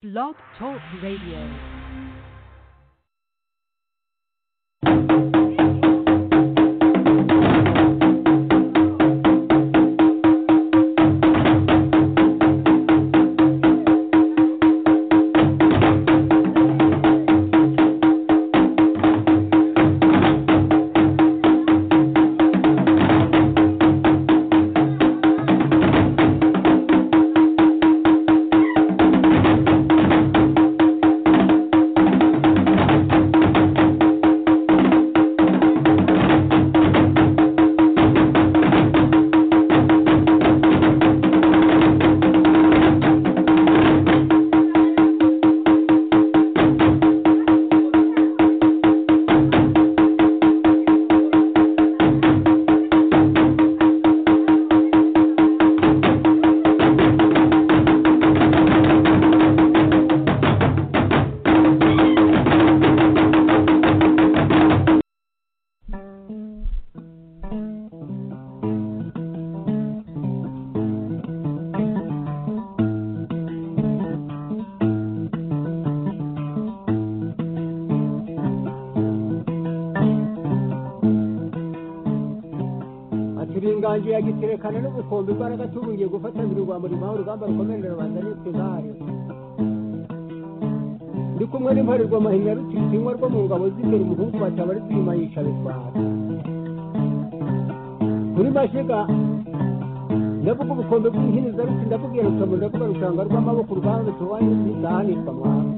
Blog Talk Radio. ati ringangiye agiterekana n'ubukombe imbaraga tubungiye gufatanira urwa murimo aho urugamba rukomerera rubanda nitwe zahari ndi kumwe n'imparirwa amahinya rutiritsinywa rwo mu ngabo z'imbere umuhungu mataba ari twima yica bitwara kuri mashiga ndavuga ubukombe bw'inkiniza ruti ndabubwira rukamu ndavuga rushanga rw'amaboko urwanze tuwanye ntizahanirwa mwana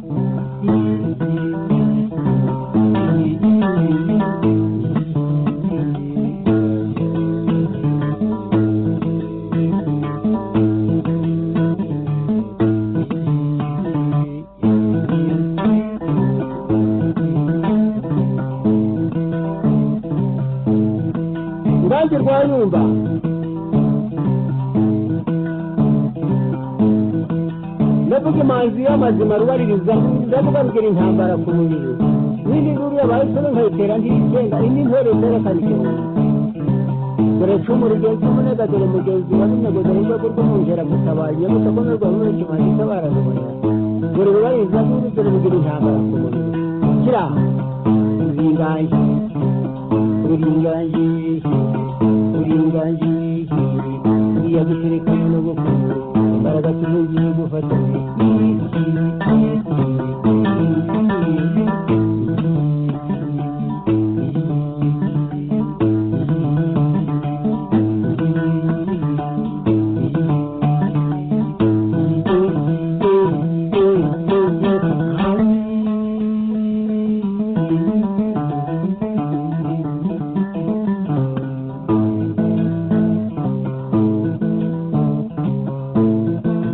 urange rwayumba ndavuga imanzi y'amazima rubaririza ndavuga rugira intambara ku mubiri n'indi nduru yabahisemo nkayitera ntiyigenga indi ntore zerekana igihumbi dore cumu rugenzi umunega dore mugenzi wa runegoza n'urwego rw'umwungera gutabaye nyamusakomere rwa mure kimanzi itabara rubona dore rubaririza n'indi dore rugira intambara ku mubiri kira uzingaye uringaniye uringaniye uriya gutereka n'ubukuru imbaraga tubugiye gufata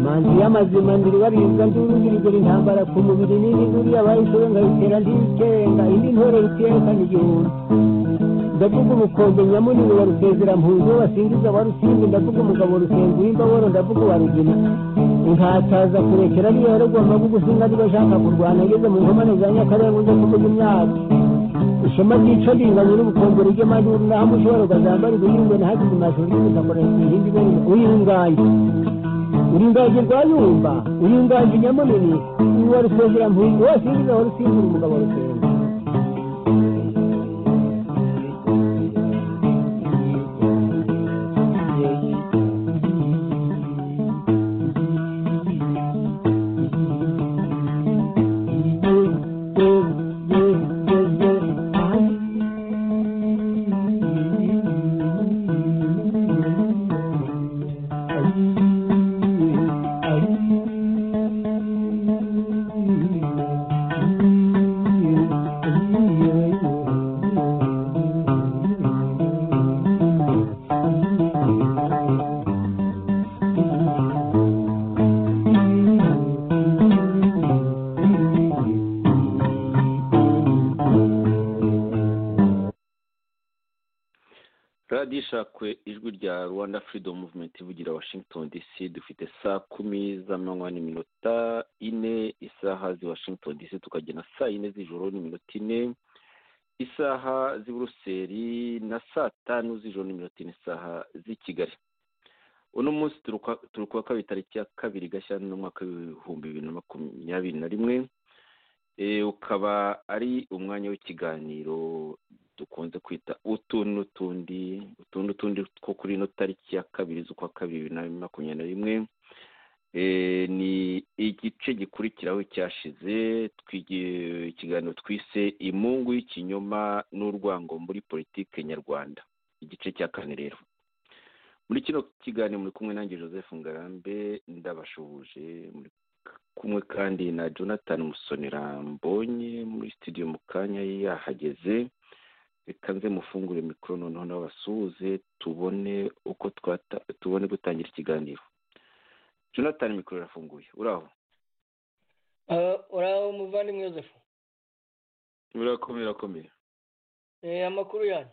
manzi y'amazima ndiribaririza ndurugirigura intambara ku mubiri n'indi nduru yabahisemo nkayitera ndikenga indi ntore rutiyekana igihumbi ndavuga ubukombe nyamunini wa rusezera-mpunzi wasingiza wa rusimbi ndavuga umugabo rusenzi w'imbaboro ndavuga uwa rugina inkataza kurekera niyo yarogwa amavuga usinga niba ashaka kurwana ageze mu nkomane za nyakarenga ujya kuvuga imyaka ishema ryica ringanye n'ubukombe ry'amajyuru naho amushobora ukazambara igihingwe nahagize amashuri y'ubusakorera ku ihindi ibere uyirunganye uringange rwayumba uringange nyamunini uwa rusezera mpunzi wose yinjiza wa rusimbura umugabo rusenga radiyo ishakwe ijwi rya rwanda freedom movement ivugira washington dc dufite saa kumi z'amanywa n'iminota ine isaha z'i washington dc tukagena saa yine z'ijoro n'iminota ine isaha z'i buruseli na saa tanu z'ijoro n'iminota ine isaha z'i kigali uno munsi turi kuwa kabiri tariki ya kabiri gashyantare umwaka w'ibihumbi bibiri na makumyabiri na rimwe ukaba ari umwanya w'ikiganiro dukunze kwita utu n'utundi utu n'utundi two kuri ino tariki ya kabiri z'ukwa kabiri bibiri na makumyabiri na rimwe ni igice gikurikiraho cyashize ikiganiro twise imungu y'ikinyoma n'urwango muri politike nyarwanda igice cya kane rero muri kino kiganiro muri kumwe nanjye joseph ngarambe ndabashuhuje muri kumwe kandi na jonathan musonera mbonye muri studio mu kanya yahageze reka nze mufungure mikoro noneho n'abasuhuze tubone uko tubone gutangira ikiganiro jonathan mikoro irafunguye uraho uraho muvandimwe joseph birakomeye birakomeye amakuru yanyu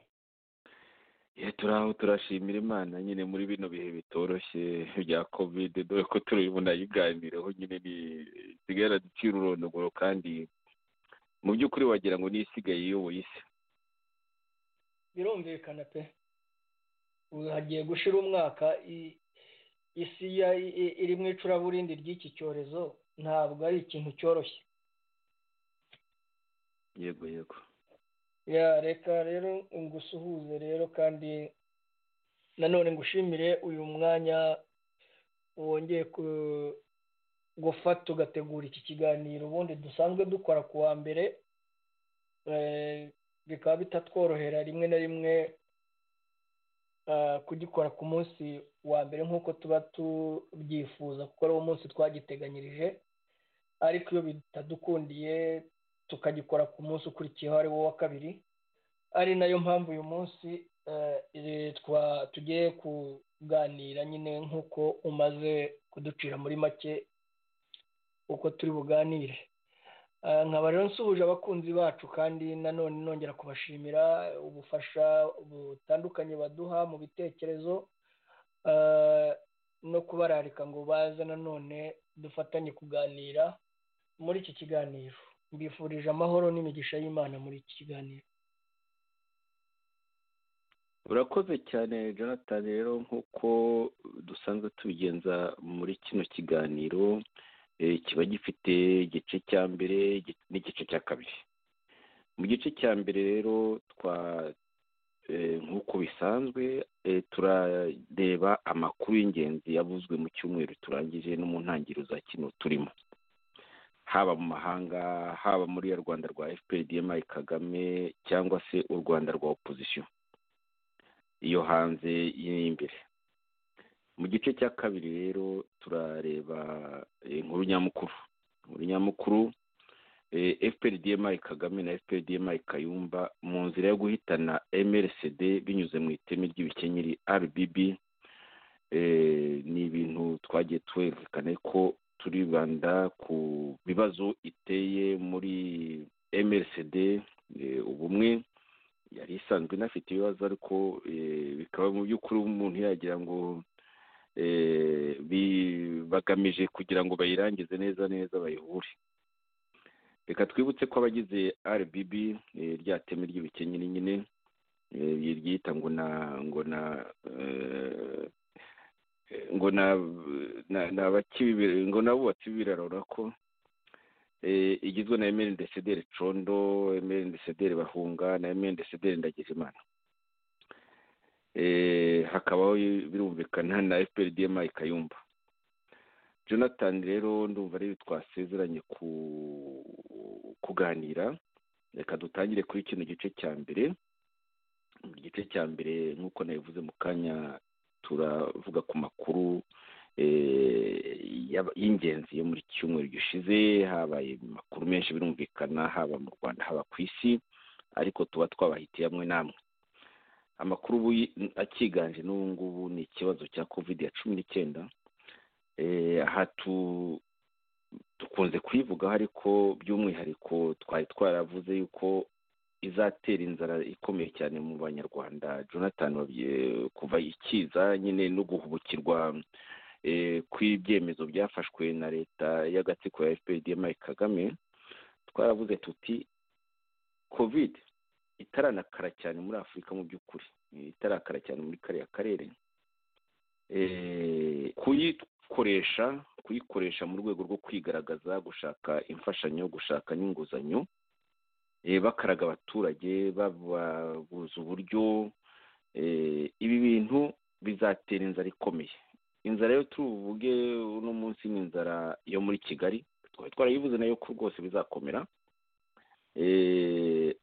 turaho turashimira imana nyine muri bino bihe bitoroshye bya kovide dore ko turi bunayiganireho nyine isigaye araducira urondogoro kandi mu by'ukuri wagira ngo n'isigaye iyoboye isi birumvikana pe hagiye gushira umwaka isi iri mu icuraburindi ry'iki cyorezo ntabwo ari ikintu cyoroshye yego yego ya reka rero ngusuhuze rero kandi nanone ngushimire uyu mwanya wongeye gufata ugategura iki kiganiro ubundi dusanzwe dukora ku wa mbere bikaba bitatworohera rimwe na rimwe kugikora ku munsi wa mbere nk'uko tuba tubyifuza kuko ari wo munsi twagiteganyirije ariko iyo bitadukundiye tukagikora ku munsi ukurikiyeho ari wo wa kabiri ari nayo mpamvu uyu munsi tugiye kuganira nyine nk'uko umaze kuducira muri make uko turi buganire nkaba rero nsuhuje abakunzi bacu kandi nanone nongera kubashimira ubufasha butandukanye baduha mu bitekerezo no kubararika ngo baze nanone dufatanye kuganira muri iki kiganiro mbifurije amahoro n'imigisha y'imana muri iki kiganiro urakoze cyane jonathan rero nk'uko dusanzwe tubigenza muri kino kiganiro kiba gifite igice cya mbere n'igice cya kabiri mu gice cya mbere rero twa nk'uko bisanzwe turareba amakuru y'ingenzi yavuzwe mu cyumweru turangije no mu ntangiriro za kino turimo haba mu mahanga haba muri ya rwanda rwa fprdmi kagame cyangwa se u rwanda rwa opozisiyo iyo hanze y'imbere mu gice cya kabiri rero turareba inkuru nyamukuru inkuru nyamukuru fprdmi kagame na fprdmi kayumba mu nzira yo guhitana mrcd binyuze mu iteme ry'ibikenyeri rbb ni ibintu twagiye twerekane ko turibanda ku bibazo iteye muri mrcd ubumwe yari isanzwe inafite ibibazo ariko bikaba mu by'ukuri umuntu yagira ngo bagamije kugira ngo bayirangize neza neza bayihure reka twibutse ko abagize rbb rya teme ry'ibikenyeri nyine ryita ngo na ngo na ngo ngo n'abubatsi birarora ko igizwe na emeli desederi condo emeli desederi bahunga na emeli desederi ndagijimana hakabaho birumvikana na fprdm kayumba jonathan rero ndumva rero twasezeranye kuganira reka dutangire kuri kino gice cya mbere igice cya mbere nk'uko nabivuze mu kanya turavuga ku makuru y'ingenzi yo muri cyumweru gishize habaye amakuru menshi birumvikana haba mu rwanda haba ku isi ariko tuba twabahitiye amwe n'amwe amakuru akiganje n'ubu ngubu ni ikibazo cya covid ya cumi n'icyenda aha dukunze kuyivugaho ariko by'umwihariko twari twaravuze yuko izatera inzara ikomeye cyane mu banyarwanda jonathan kuva ikiza nyine no guhubukirwa kw'ibyemezo byafashwe na leta y'agatsiko ya fprdm kagame twaravuze tuti covid itaranakara cyane muri afurika mu by'ukuri itarakara cyane muri kariya karere kuyikoresha kuyikoresha mu rwego rwo kwigaragaza gushaka imfashanyo gushaka n'inguzanyo bakaraga abaturage bababuza uburyo ibi bintu bizatera inzara ikomeye inzara yo tuvuge uno munsi ni inzara yo muri kigali twari twarayivuze nayo ko rwose bizakomera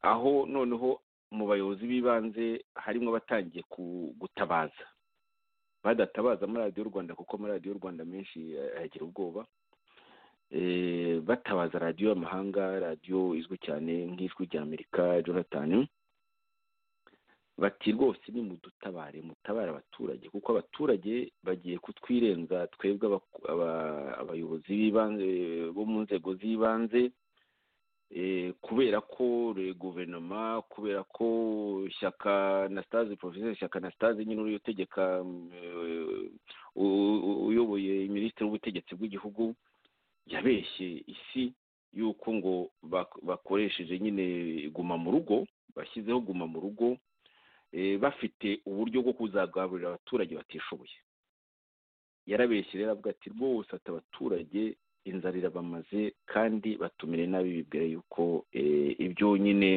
aho noneho mu bayobozi b'ibanze harimo abatangiye gutabaza badatabaza muri radiyo rwanda kuko muri radiyo rwanda menshi yagira ubwoba batabaza radiyo y'amahanga radiyo izwi cyane nk'ijwi rya amerika jonathan bati rwose ni mudutabare mutabare abaturage kuko abaturage bagiye kutwirenza twebwe abayobozi b'ibanze bo mu nzego z'ibanze kubera ko guverinoma kubera ko ishyaka na sitazi porofeseri ishyaka na sitazi nyine uriyo utegeka uyoboye minisitiri w'ubutegetsi bw'igihugu yabeshye isi y'uko ngo bakoresheje nyine guma mu rugo bashyizeho guma mu rugo bafite uburyo bwo kuzagaburira abaturage batishoboye yarabeshye rero avuga ati rwose ati abaturage inzara irabamaze kandi batumire nabi bibwira yuko ibyo nyine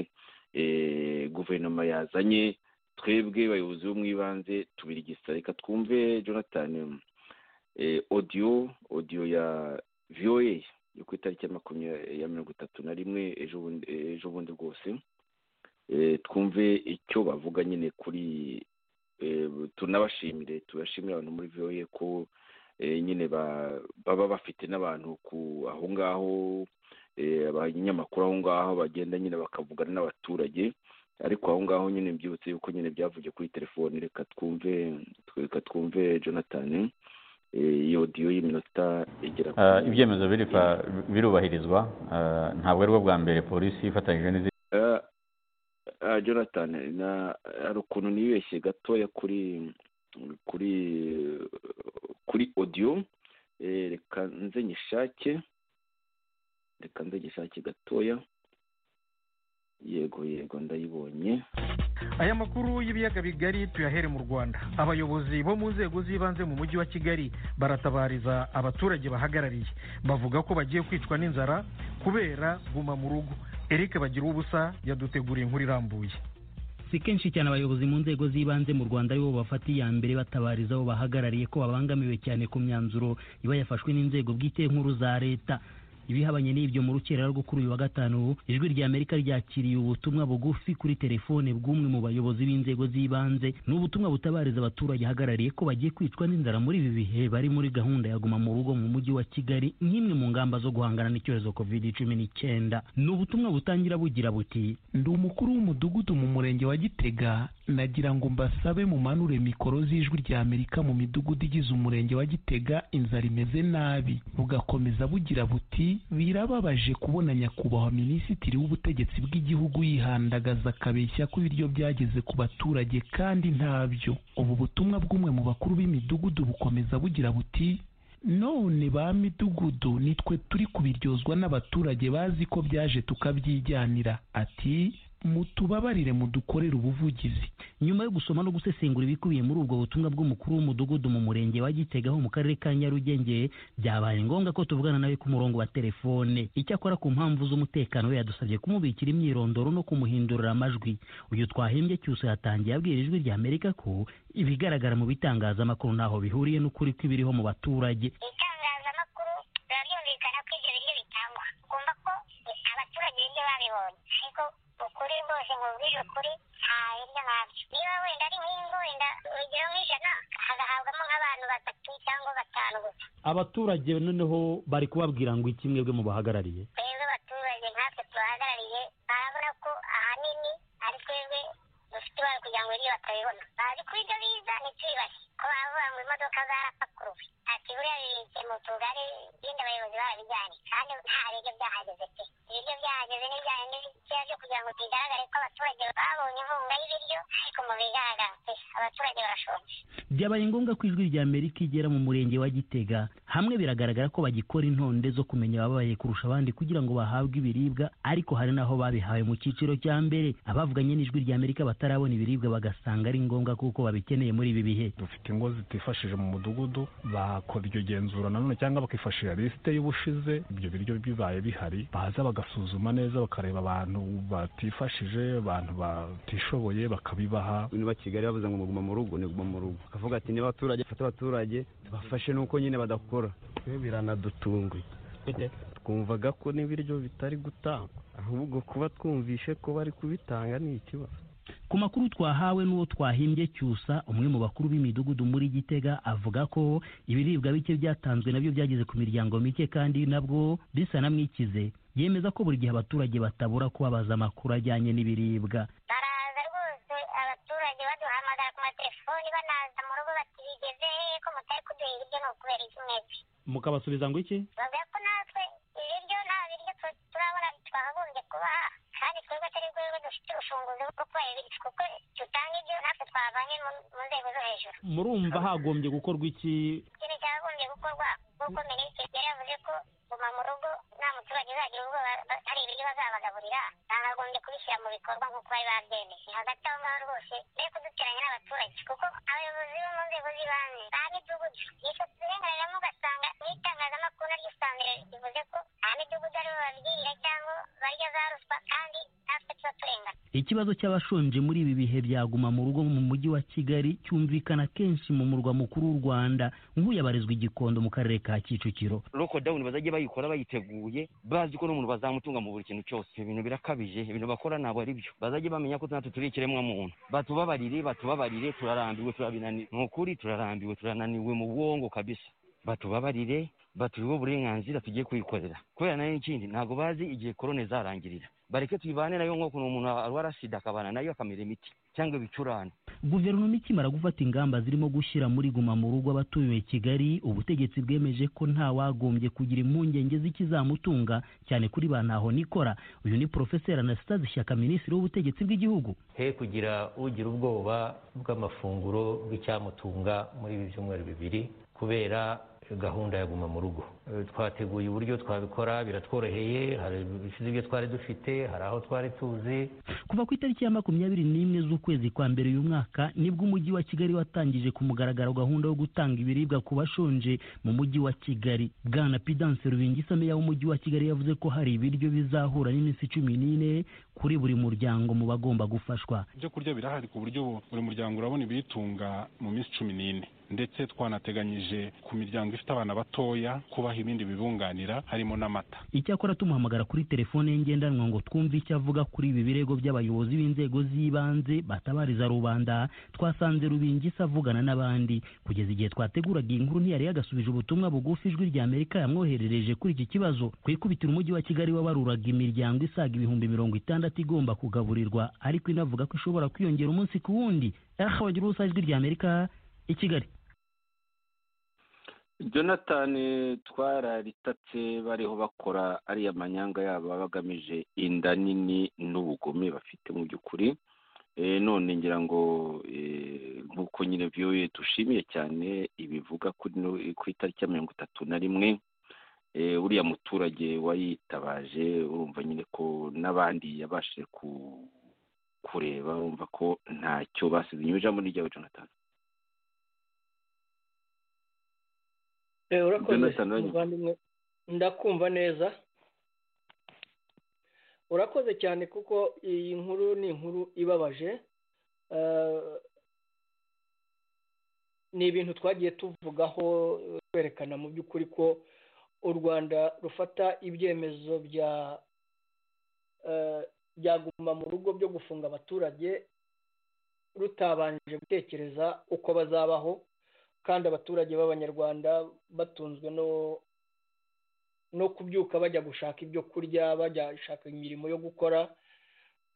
guverinoma yazanye twebwe bayobozi bo mu ibanze tubirigisa reka twumve jonathan odiyo odiyo ya voa yo ku itariki ya makumyabiri ya mirongo itatu na rimwe ejo bundi rwose twumve icyo bavuga nyine kuri tunabashimire tubashimire abantu muri voa ko nyine baba bafite n'abantu ku aho ngaho abanyamakuru aho ngaho bagenda nyine bakavugana n'abaturage ariko aho ngaho nyine mbyibutse yuko nyine byavuye kuri telefoni reka twumve reka twumve jonathan iyo odiyo y'iminota igera ibyemezo birubahirizwa ntabwo ari bwo bwa mbere polisi ifatanyije n'izindi jonathan hari ukuntu nibeshye gatoya kuri kuri kuri odiyo reka nze nyishake reka nze nyishake gatoya yego yego ndayibonye aya makuru y'ibiyaga bigari tuyahere mu rwanda abayobozi bo mu nzego z'ibanze mu mujyi wa kigali baratabariza abaturage bahagarariye bavuga ko bagiye kwicwa n'inzara kubera guma mu rugo eric bagira ubusa yaduteguriye inkuru irambuye si kenshi cyane abayobozi mu nzego z'ibanze mu rwanda aribo bafata iya mbere batabariza abo bahagarariye ko babangamiwe cyane ku myanzuro iba yafashwe n'inzego bwite nkuru za leta ibihabanye n'ibyo mu rukerera rwo kuri uyu wa gatanu ijwi rya amerika ryakiriye ubutumwa bugufi kuri telefone bw'umwe mu bayobozi b'inzego z'ibanze ni ubutumwa butabariza abaturage ahagarariye ko bagiye kwicwa n'inzara muri ibi bihe bari muri gahunda ya guma mu rugo mu mujyi wa kigali nk'imwe mu ngamba zo guhangana n'icyorezo covid cumi n'icyenda ni ubutumwa butangira bugira buti ndi umukuru w'umudugudu mu murenge wa gitega nagira ngo mbasabe mumanure mikoro z'ijwi rya amerika mu midugudu igize umurenge wa gitega inzara imeze nabi bugakomeza bugira buti birababaje kubona nyakubahwa minisitiri w'ubutegetsi bw'igihugu yihandagaza akabeshya ko ibiryo byageze ku baturage kandi ntabyo ubu butumwa bw'umwe mu bakuru b'imidugudu bukomeza bugira buti none ba midugudu nitwe turi kubiryozwa n'abaturage bazi ko byaje tukabyijyanira ati mutubabarire mudukorere ubuvugizi nyuma yo gusoma no gusesengura ibikubiye muri ubwo butumwa bw'umukuru w'umudugudu mu murenge wa gitega ho mu karere ka nyarugenge byabaye ngombwa ko tuvugana nawe ku murongo wa telefone icyakora ku mpamvu z'umutekano we yadusabye kumubikira imyirondoro no kumuhindurira amajwi uyu twahembye cyusa yatangiye abwira ijwi rya amerika ko ibigaragara mu bitangazamakuru ntaho bihuriye n'ukuri kw'ibiriho mu baturage itangazamakuru biba byumvikana ko ibyo biryo bitangwa ugomba ko abaturage ibyo babibonye ariko ukuri rwose nkubwije ukuri nta hirya nkabyo niba wenda ari nk'ingo wenda urugero nk'ijana hagahabwamo nk'abantu batatu cyangwa batanu gusa abaturage noneho bari kubabwira ngo iki mwebwe mu bahagarariye twebwe abaturage nkatwe tubahagarariye barabona ko ahanini ari twebwe dufite ibara kugira ngo ibyo batabibona bazi ko ibyo biza ni twibaze ko bavuga ngo imodoka zarapakuruwe ati buriya bibitse mu tugari ibindi abayobozi barabijyanye kandi nta biryo byahageze pe ibiryo byahageze n'ibijyanye n'ibikeya byo kugira ngo bigaragare ko abaturage babonye inkunga y'ibiryo ariko mu bigaragara pe abaturage barashonje byabaye ngombwa ko ijwi rya amerika igera mu murenge wa gitega hamwe biragaragara ko bagikora intonde zo kumenya ababaye kurusha abandi kugira ngo bahabwe ibiribwa ariko hari n'aho babihawe mu cyiciro cya mbere abavuganye n'ijwi rya amerika batari batarabona ibiribwa bagasanga ari ngombwa kuko babikeneye muri ibi bihe dufite ingo zitifashije mu mudugudu bakora iryo genzura nanone cyangwa bakifashisha lisite y'ubushize ibyo biryo bibaye bihari baza bagasuzuma neza bakareba abantu batifashije abantu batishoboye bakabibaha niba kigali bavuze ngo muguma mu rugo ni guma mu rugo bakavuga ati niba abaturage bafata abaturage tubafashe nuko nyine badakora biranadutunguye twumvaga ko n'ibiryo bitari gutangwa ahubwo kuba twumvishe ko bari kubitanga ni ikibazo ku makuru twahawe n'uwo twahimbye cyusa umwe mu bakuru b'imidugudu muri gitega avuga ko ibiribwa bike byatanzwe nabyo byageze ku miryango mike kandi nabwo bisa na mwikize yemeza ko buri gihe abaturage batabura kubabaza amakuru ajyanye n'ibiribwa baraza rwose abaturage baduhamagara ku matelefoni banaza mu rugo bati bigeze hehe ko mutari kuduha ibiryo ni ukubera iki mwebwe mukabasubiza ngo iki bavuga ko natwe ibiryo nta biryo tu- turabona twakagombye kubaha kandi twebwe atari rwego dufite urufunguzo rwo kubaha ibiryo kuko dutanga ibyo natwe twabanye mu- mu nzego zo hejuru murumva hagombye gukorwa iki ikintu cyagombye gukorwa kuko minisitiri yari yavuze ko guma mu rugo nta muturage uzagira ubwoba ba- hari ibiryo bazabagaburira bakagombye kubishyira mu bikorwa nk'uko bari babyemeje hagati aho ngaho rwose be kuduteranya n'abaturage kuko abayobozi bo mu nzego z'ibanze ba midugudu icyo turengeramo ugasanga n'itangazamakuru naryo usanga rivuze ko ba midugudu aribo babwirira cyangwa barya za ruswa kandi natwe tuba turengana ikibazo cy'abashonje muri ibi bihe byaguma mu rugo mu mujyi wa kigali cyumvikana kenshi mu murwa mukuru w'u rwanda nk'uyu abarizwa i gikondo mu karere ka kicukiro lokodawuni bazajya bayikora bayiteguye bazi ko n'umuntu bazamutunga mu buri kintu cyose ibintu birakabije ibintu bakora ntabwo ari byo bazajya bamenya ko natwe turi ikiremwa muntu batubabarire batubabarire turarambiwe turabinaniwe ni ukuri turarambiwe turananiwe mu bwongo kabisa batubabarire batuhe uburenganzira tugiye kuyikorera kubera nayo ikindi ntabwo bazi igihe korone zarangirira bareke tuyibane nayo nk'uko umuntu arwara sida akabana nayo akamera imiti cyangwa ibicurane guverinoma ikimara gufata ingamba zirimo gushyira muri guma mu rugo abatuye kigali ubutegetsi bwemeje ko nta wagombye kugira impungenge z'ikizamutunga cyane kuri ba ntaho nikora uyu ni porofeseri anastase shyaka minisitiri w'ubutegetsi bw'igihugu he kugira ugira ubwoba bw'amafunguro bw'icyamutunga muri ibi byumweru bibiri kubera gahunda ya guma mu rugo Eh, twateguye uburyo twabikora biratworoheye hari ibisize ibyo twari dufite hari aho twari tuzi kuva ku itariki ya makumyabiri n'imwe z'ukwezi kwa mbere uyu mwaka nibwo umujyi wa kigali watangije ku mugaragaro gahunda yo gutanga ibiribwa ku bashonje mu mujyi wa kigali bwana pidanse rubingisa meya w'umujyi wa kigali yavuze ko hari ibiryo bizahura n'iminsi cumi n'ine kuri buri muryango mu bagomba gufashwa ibyo kurya birahari ku buryo bu- buri muryango urabona ibiyitunga mu minsi cumi n'ine ndetse twanateganyije ku miryango ifite abana batoya kubaha ibindi bibunganira harimo n'amata icyakora tumuhamagara kuri telefone ye ngendanwa ngo twumve icyo avuga kuri ibi birego by'abayobozi b'inzego z'ibanze batabariza rubanda twasanze rubingisa avugana n'abandi kugeza igihe twateguraga iyi nkuru ntiyari yagasubije ubutumwa bugufi ijwi rya amerika yamwoherereje kuri iki kibazo ku ikubitiro umujyi wa kigali wabaruraga imiryango isaga ibihumbi mirongo itandatu igomba kugaburirwa ariko inavuga ko ishobora kwiyongera umunsi ku wundi aha wagira ubusa ijwi rya amerika i kigali jonathan twararitatse bariho bakora ariya manyanga yabo baba bagamije inda nini n'ubugome bafite mu by'ukuri Eh, none ngira ngo eh, nk'uko nyine vyoye dushimiye cyane ibivuga kuri no- ku itariki ya mirongo itatu na rimwe Eh, uriya muturage wayitabaje urumva nyine ko n'abandi yabashije ku kureba urumva ko ntacyo basize inyuma ijambo ni ryawe jonathan Eh, urakoze Jonathan, uranyumva? muvandimwe ndakumva neza urakoze cyane kuko iyi nkuru ni inkuru ibabaje Eh, ni ibintu twagiye tuvugaho eh, twerekana mu by'ukuri ko u rwanda rufata ibyemezo bya eh, byaguma mu rugo byo gufunga abaturage rutabanje gutekereza uko bazabaho kandi abaturage b'abanyarwanda batunzwe no no kubyuka bajya gushaka ibyo kurya bajya gushaka imirimo yo gukora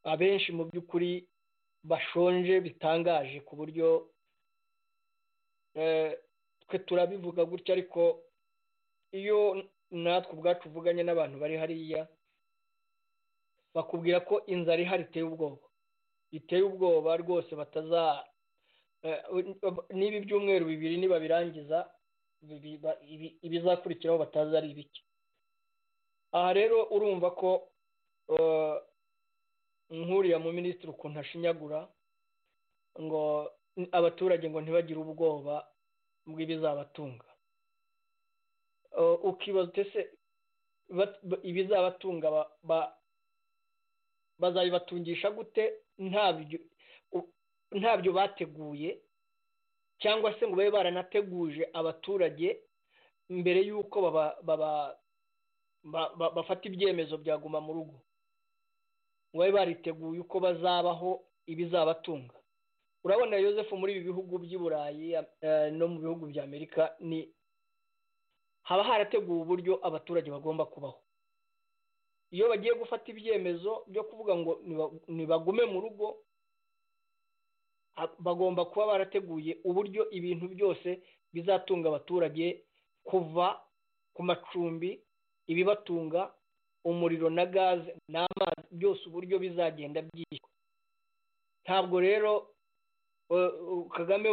abenshi mu by'ukuri bashonje bitangaje ku buryo eh, twe turabivuga gutya ariko iyo natwe ubwacu uvuganye n'abantu bari hariya bakubwira ko inzara ihari iteye ubwoba iteye ubwoba rwose bataza eh, n'ibi byumweru bibiri nibabirangiza bibi- ba- ibi- ibizakurikiraho batazi ari ibiki aha rero urumva ko eh, nk'uriya mu minisitiri ukuntu ashinyagura ngo abaturage ngo ntibagire ubwoba bw'ibizabatunga ukibaza utese ibizabatunga bazabibatungisha gute ntabyo bateguye cyangwa se ngo babe baranateguje abaturage mbere y'uko bafata ibyemezo byaguma mu rugo ngo babe bariteguye uko bazabaho ibizabatunga urabona yosefu muri ibi bihugu by'i burayi no mu bihugu bya amerika ni haba harateguwe uburyo abaturage bagomba kubaho iyo bagiye gufata ibyemezo byo kuvuga ngo ntibagume mu rugo bagomba kuba barateguye uburyo ibintu byose bizatunga abaturage kuva ku macumbi ibibatunga umuriro na gaze n'amazi byose uburyo bizagenda byishyurwa ntabwo rero kagame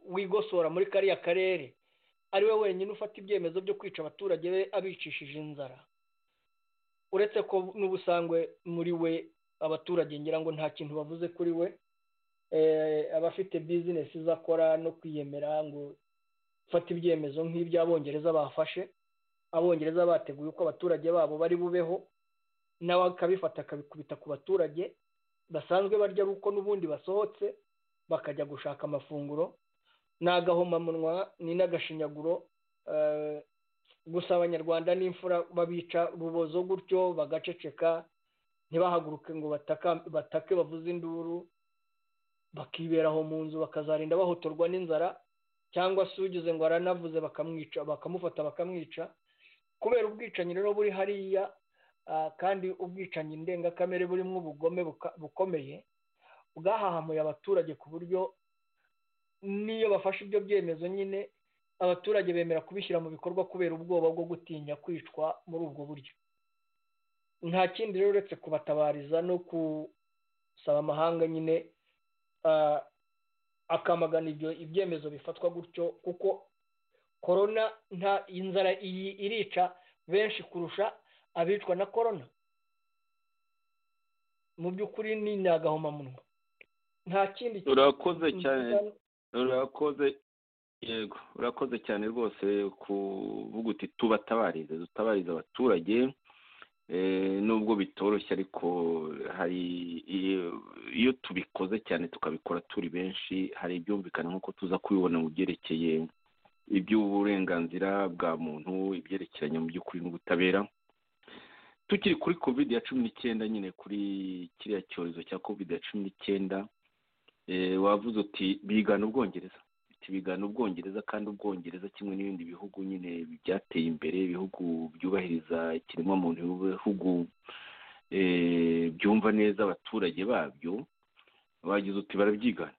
wigosora muri kariya karere ari we wenyine ufata ibyemezo byo kwica abaturage be abicishije inzara uretse ko n'ubusangwe muri we abaturage ngira ngo nta kintu bavuze kuri we abafite bizinesi izakora no kwiyemera ngo fata ibyemezo nk'iby'abongereza bafashe abongereza bateguye uko abaturage babo bari bubeho nawe akabifata akabikubita ku baturage basanzwe barya ari uko n'ubundi basohotse bakajya gushaka amafunguro ni agahomamunwa ni n'agashinyaguro gusa abanyarwanda n'imfura babica rubozo gutyo bagaceceka ntibahaguruke ngo batake bavuze induru bakiberaho mu nzu bakazarinda bahotorwa n'inzara cyangwa se ugize ngo aranavuze bakamwica bakamufata bakamwica kubera ubwicanyi rero buri hariya kandi ubwicanyi ndengakamere burimo ubugome bukomeye bwahahamuye abaturage ku buryo n'iyo bafashe ibyo byemezo nyine abaturage bemera kubishyira mu bikorwa kubera ubwoba bwo gutinya kwicwa muri ubwo buryo nta kindi rero uretse kubatabariza no gusaba amahanga nyine akamagana ibyo ibyemezo bifatwa gutyo kuko korona nta inzara iyi irica benshi kurusha abicwa na korona mu by'ukuri ni agahomamunwa nta kindi urakoze cyane urakoze yego urakoze cyane rwose kuvuga uti tubatabarize dutabarize abaturage nubwo bitoroshye ariko hari iyo tubikoze cyane tukabikora turi benshi hari ibyumvikana nk'uko tuza kubibona mu byerekeye iby'uburenganzira bwa muntu ibyerekeranye mu by'ukuri n'ubutabera tukiri kuri covid ya cumi n'icyenda nyine kuri kiriya cyorezo cya covid ya cumi n'icyenda wavuze uti bigana ubwongereza bigana ubwongereza kandi ubwongereza kimwe n'ibindi bihugu nyine byateye imbere ibihugu byubahiriza ikiremwamuntu ibihugu byumva neza abaturage babyo bagize uti barabyigana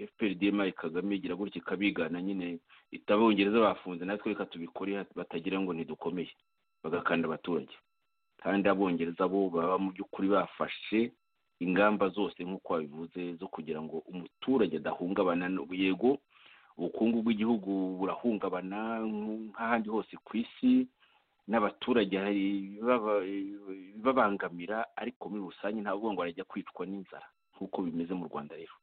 fprdm kagame igira gutya ikabigana nyine itabongereza bafunze natwe reka tubikore batagira ngo ntidukomeye bagakanda abaturage kandi abongereza bo baba mu by'ukuri bafashe ingamba zose nk'uko babivuze zo kugira ngo umuturage adahungabana yego ubukungu bw'igihugu burahungabana nk'ahandi hose ku isi n'abaturage bibabangamira ariko muri rusange ntabwo ngo barajya kwicwa n'inzara nk'uko bimeze mu rwanda rero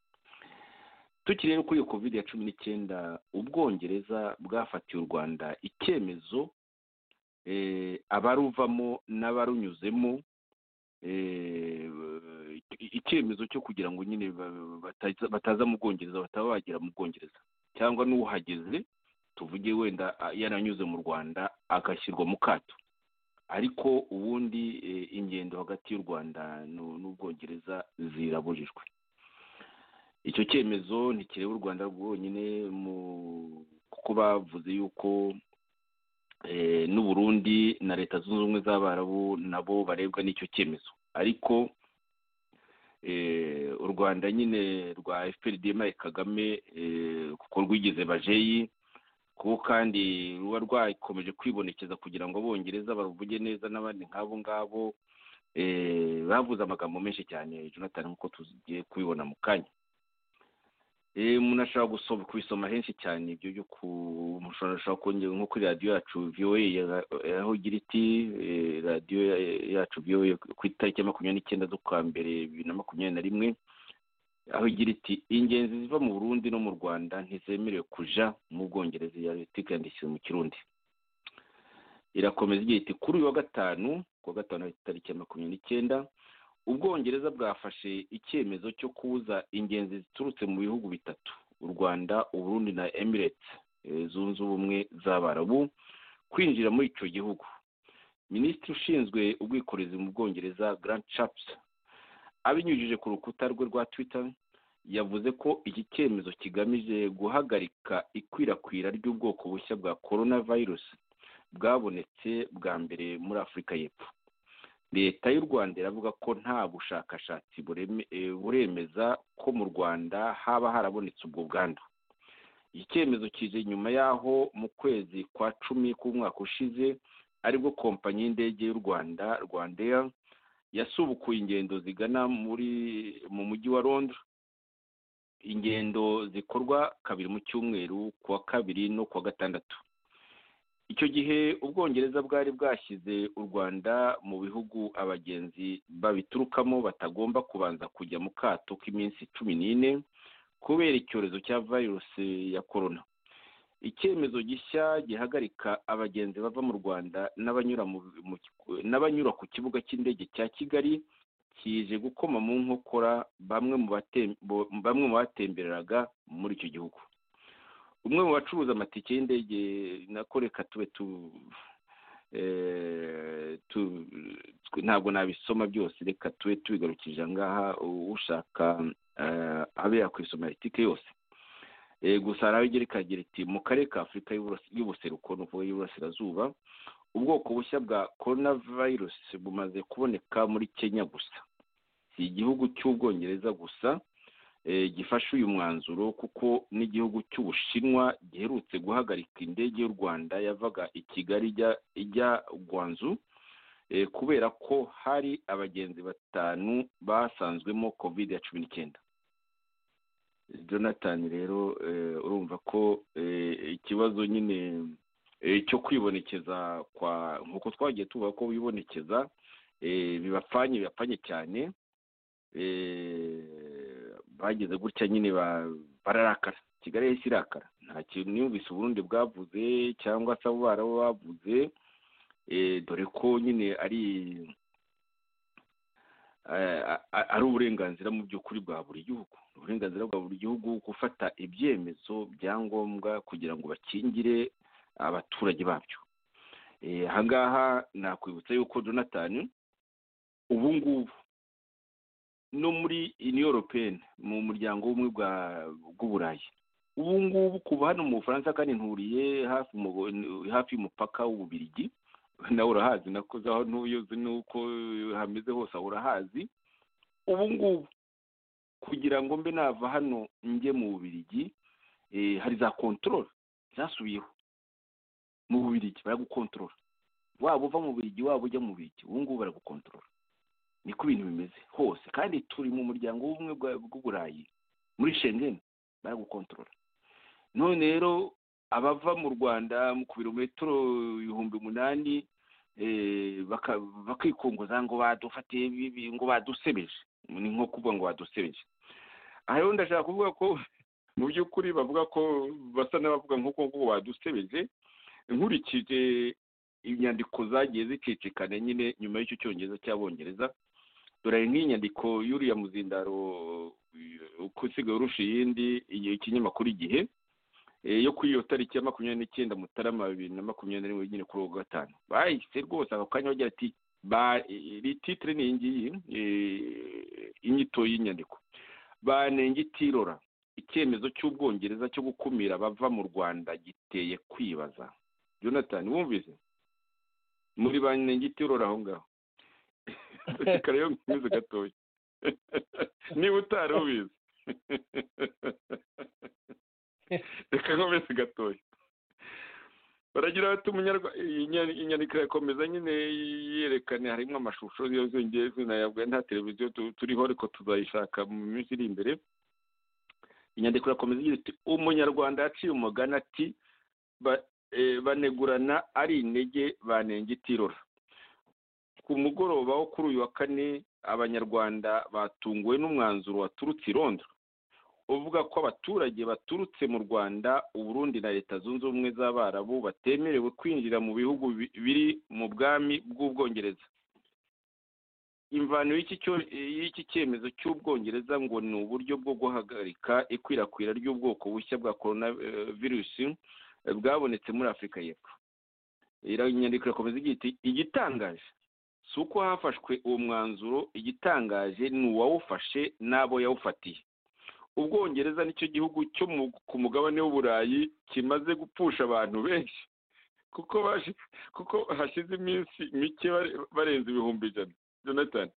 tukiri rero kuri iyo covid ya cumi n'icyenda ubwongereza bwafatiye u rwanda icyemezo abaruvamo n'abarunyuzemo icyemezo cyo kugira ngo nyine bataza mu bwongereza bataba bagera mu bwongereza cyangwa n'uhageze tuvuge wenda yaranyuze mu rwanda agashyirwa mu kato ariko ubundi ingendo hagati y'u rwanda n'ubwongereza zirabujijwe icyo cyemezo ntikireba u rwanda rwonyine kuko bavuze yuko n'u Burundi na leta zunze ubumwe z'abarabu nabo barebwa n'icyo cyemezo ariko u rwanda nyine rwa fprdm kagame kuko rwigize bajeyi kuko kandi ruba rwakomeje kwibonekeza kugira ngo abongereza baruvuge neza n'abandi nk'abo ngabo bavuze amagambo menshi cyane jonathan nk'uko tugiye kubibona mu kanya umuntu ashobora gusoma kubisoma henshi cyane ibyo byo ku mushobora kongera nko kuri radiyo yacu viyoye aho igira iti radiyo yacu viyoye ku itariki ya makumyabiri n'icyenda z'ukwa mbere bibiri na makumyabiri na rimwe aho igira iti ingenzi ziva mu burundi no mu rwanda ntizemerewe kuja mu bwongereza iya leta ikandikiwe mu kirundi irakomeza igihe iti kuri uyu wa gatanu ku wa gatanu tariki ya makumyabiri n'icyenda ubwongereza bwafashe icyemezo cyo kubuza ingenzi ziturutse mu bihugu bitatu u rwanda uburundi na emirates zunze ubumwe z'abarabu kwinjira muri icyo gihugu minisitiri ushinzwe ubwikorezi mu bwongereza grand chaps abinyujije ku rukuta rwe rwa twitter yavuze ko iki cyemezo kigamije guhagarika ikwirakwira ry'ubwoko bushya bwa corona virus bwabonetse bwa mbere muri afurika y'epfo leta y'u rwanda iravuga ko nta bushakashatsi bureme- eh, buremeza ko mu rwanda haba harabonetse ubwo bwandu iki cyemezo kije nyuma y'aho mu kwezi kwa cumi k'umwaka ushize aribwo kompanyi y'indege y'u rwanda rwandair yasubukuye ingendo zigana muri mu mujyi wa londres ingendo zikorwa kabiri mu cyumweru ku wa kabiri no ku wa gatandatu icyo gihe ubwongereza bwari bwashyize u rwanda mu bihugu abagenzi babiturukamo batagomba kubanza kujya mu kato k'iminsi cumi n'ine kubera icyorezo cya virusi ya korona icyemezo gishya gihagarika abagenzi bava mu rwanda n'abanyura mu- mu- n'abanyura ku kibuga cy'indege cya kigali kije gukoma mu nkokora bamwe mu batem- bo- bamwe mu batembereraga muri icyo gihugu umwe mu bacuruza amatike y'indege nakoreka tube tu eh, tu- twe- ntabwo nabisoma byose reka tube tubigarukije ahangaha ushaka eh, abe yakwisomera itike yose Eh, gusa hari aho igira ikagira iti mu karere ka afurika y'Uburas- y'ubuseruko ni ukuvuga y'uburasirazuba ubwoko bushya bwa corona virus bumaze kuboneka muri kenya gusa si igihugu cy'ubwongereza gusa eh, gifashe uyu mwanzuro kuko n'igihugu cy'ubushinwa giherutse guhagarika indege y'u rwanda yavaga i kigali ijya- ijya gwanzu eh, kubera ko hari abagenzi batanu basanzwemo covid ya cumi n'icyenda jonathan rero eh, urumva ko eh, ikibazo nyine eh, cyo kwibonekeza kwa nk'uko twagiye tuvuga ko wibonekeza eh, bibapfanye bibapfanye cyane eh, bageze gutya nyine ba- bararakara kigali yahise irakara nta kintu yumvise uburundi bwavuze cyangwa se abo barabo bavuze eh, dore ko nyine ari eh, a- a- ari uburenganzira mu by'ukuri bwa buri gihugu ni uburenganzira bwa buri gihugu gufata ibyemezo bya ngombwa kugira ngo bakingire abaturage babyo Eh, ahangaha nakwibutsa yuko jonathan ubu ngubu no muri union européenne mu muryango w'ubumwe bwa- bw'uburayi ubu ngubu kuva hano mu bufaransa kandi nturiye hafi mu- hafi y'umupaka w'ububirigi nawe urahazi nakoze aho ntuye uzi n'uko hameze hose aho urahazi ubu ngubu kugira ngo mbe nava hano njye mu bubirigi eh, hari za controle zasubiyeho mu bubirigi baragukontorora waba uva mu bubirigi waba ujya mu bubirigi ubu ngubu baragukontorora niko ibintu bimeze hose kandi turi mu muryango w'ubumwe bwa- bw'uburayi muri shengen baragukontorora none rero abava mu rwanda ku birometero ibihumbi umunani eh, baka- bakikunguza ngo badufatiye bibi ngo badusebeje ni nko kuvuga ngo badusebeje aha rero ndashaka kuvuga ko mu by'ukuri bavuga ko basa n'abavuga nk'uko ngo badusebeje nkurikije inyandiko zagiye zicicikana nyine nyuma y'icyo cyongereza cy'abongereza dore hari nk'inyandiko y'uriya muzindaro eh, uko usigaye urusha iyindi igihe ikinyamakuru igihe eh, yo kuri iyo tariki ya makumyabiri n'icyenda mutarama bibiri na makumyabiri na rimwe nyine kuri uwo gatanu bahise rwose ako kanya bagira ati ba- iri titire ni iyi ngiyi eh, inyito y'inyandiko banengitirora icyemezo cy'ubwongereza cyo gukumira abava mu rwanda giteye kwibaza jonathan wumvise muri bane gitirora aho ngaho reka rero nkomeze gatoya niba utari ubizi reka nkomeze gatoya baragira bati umunyarwa- inyani- inyandiko irakomeza nyine yerekana harimo amashusho yo zongeye zinayabwa nta televiziyo tu- turiho ariko tuzayishaka mu minsi iri imbere inyandiko irakomeza igira iti umunyarwanda yaciye umugani ati ba- eh, banegurana ari intege banengitirora ku mugoroba wo kuri uyu wa kane abanyarwanda batunguwe n'umwanzuro waturutse i londres uvuga ko abaturage baturutse mu rwanda uburundi na leta zunze ubumwe z'abarabu batemerewe kwinjira mu bihugu bi- biri mu bwami bw'ubwongereza imvano y'iki cyo- y'iki cyemezo cy'ubwongereza ngo ni uburyo bwo guhagarika ikwirakwira ry'ubwoko bushya bwa korona eh, virusi eh, bwabonetse muri afurika y'epfo iranyandiko irakomeza igira iti igitangaje si uko hafashwe uwo mwanzuro igitangaje ni uwawufashe n'abo yawufatiye ubwongereza nicyo gihugu cyo mu- ku mugabane w'uburayi kimaze gupfusha abantu benshi kuko baje kuko hashize iminsi mike bare- barenze ibihumbi ijana jonathan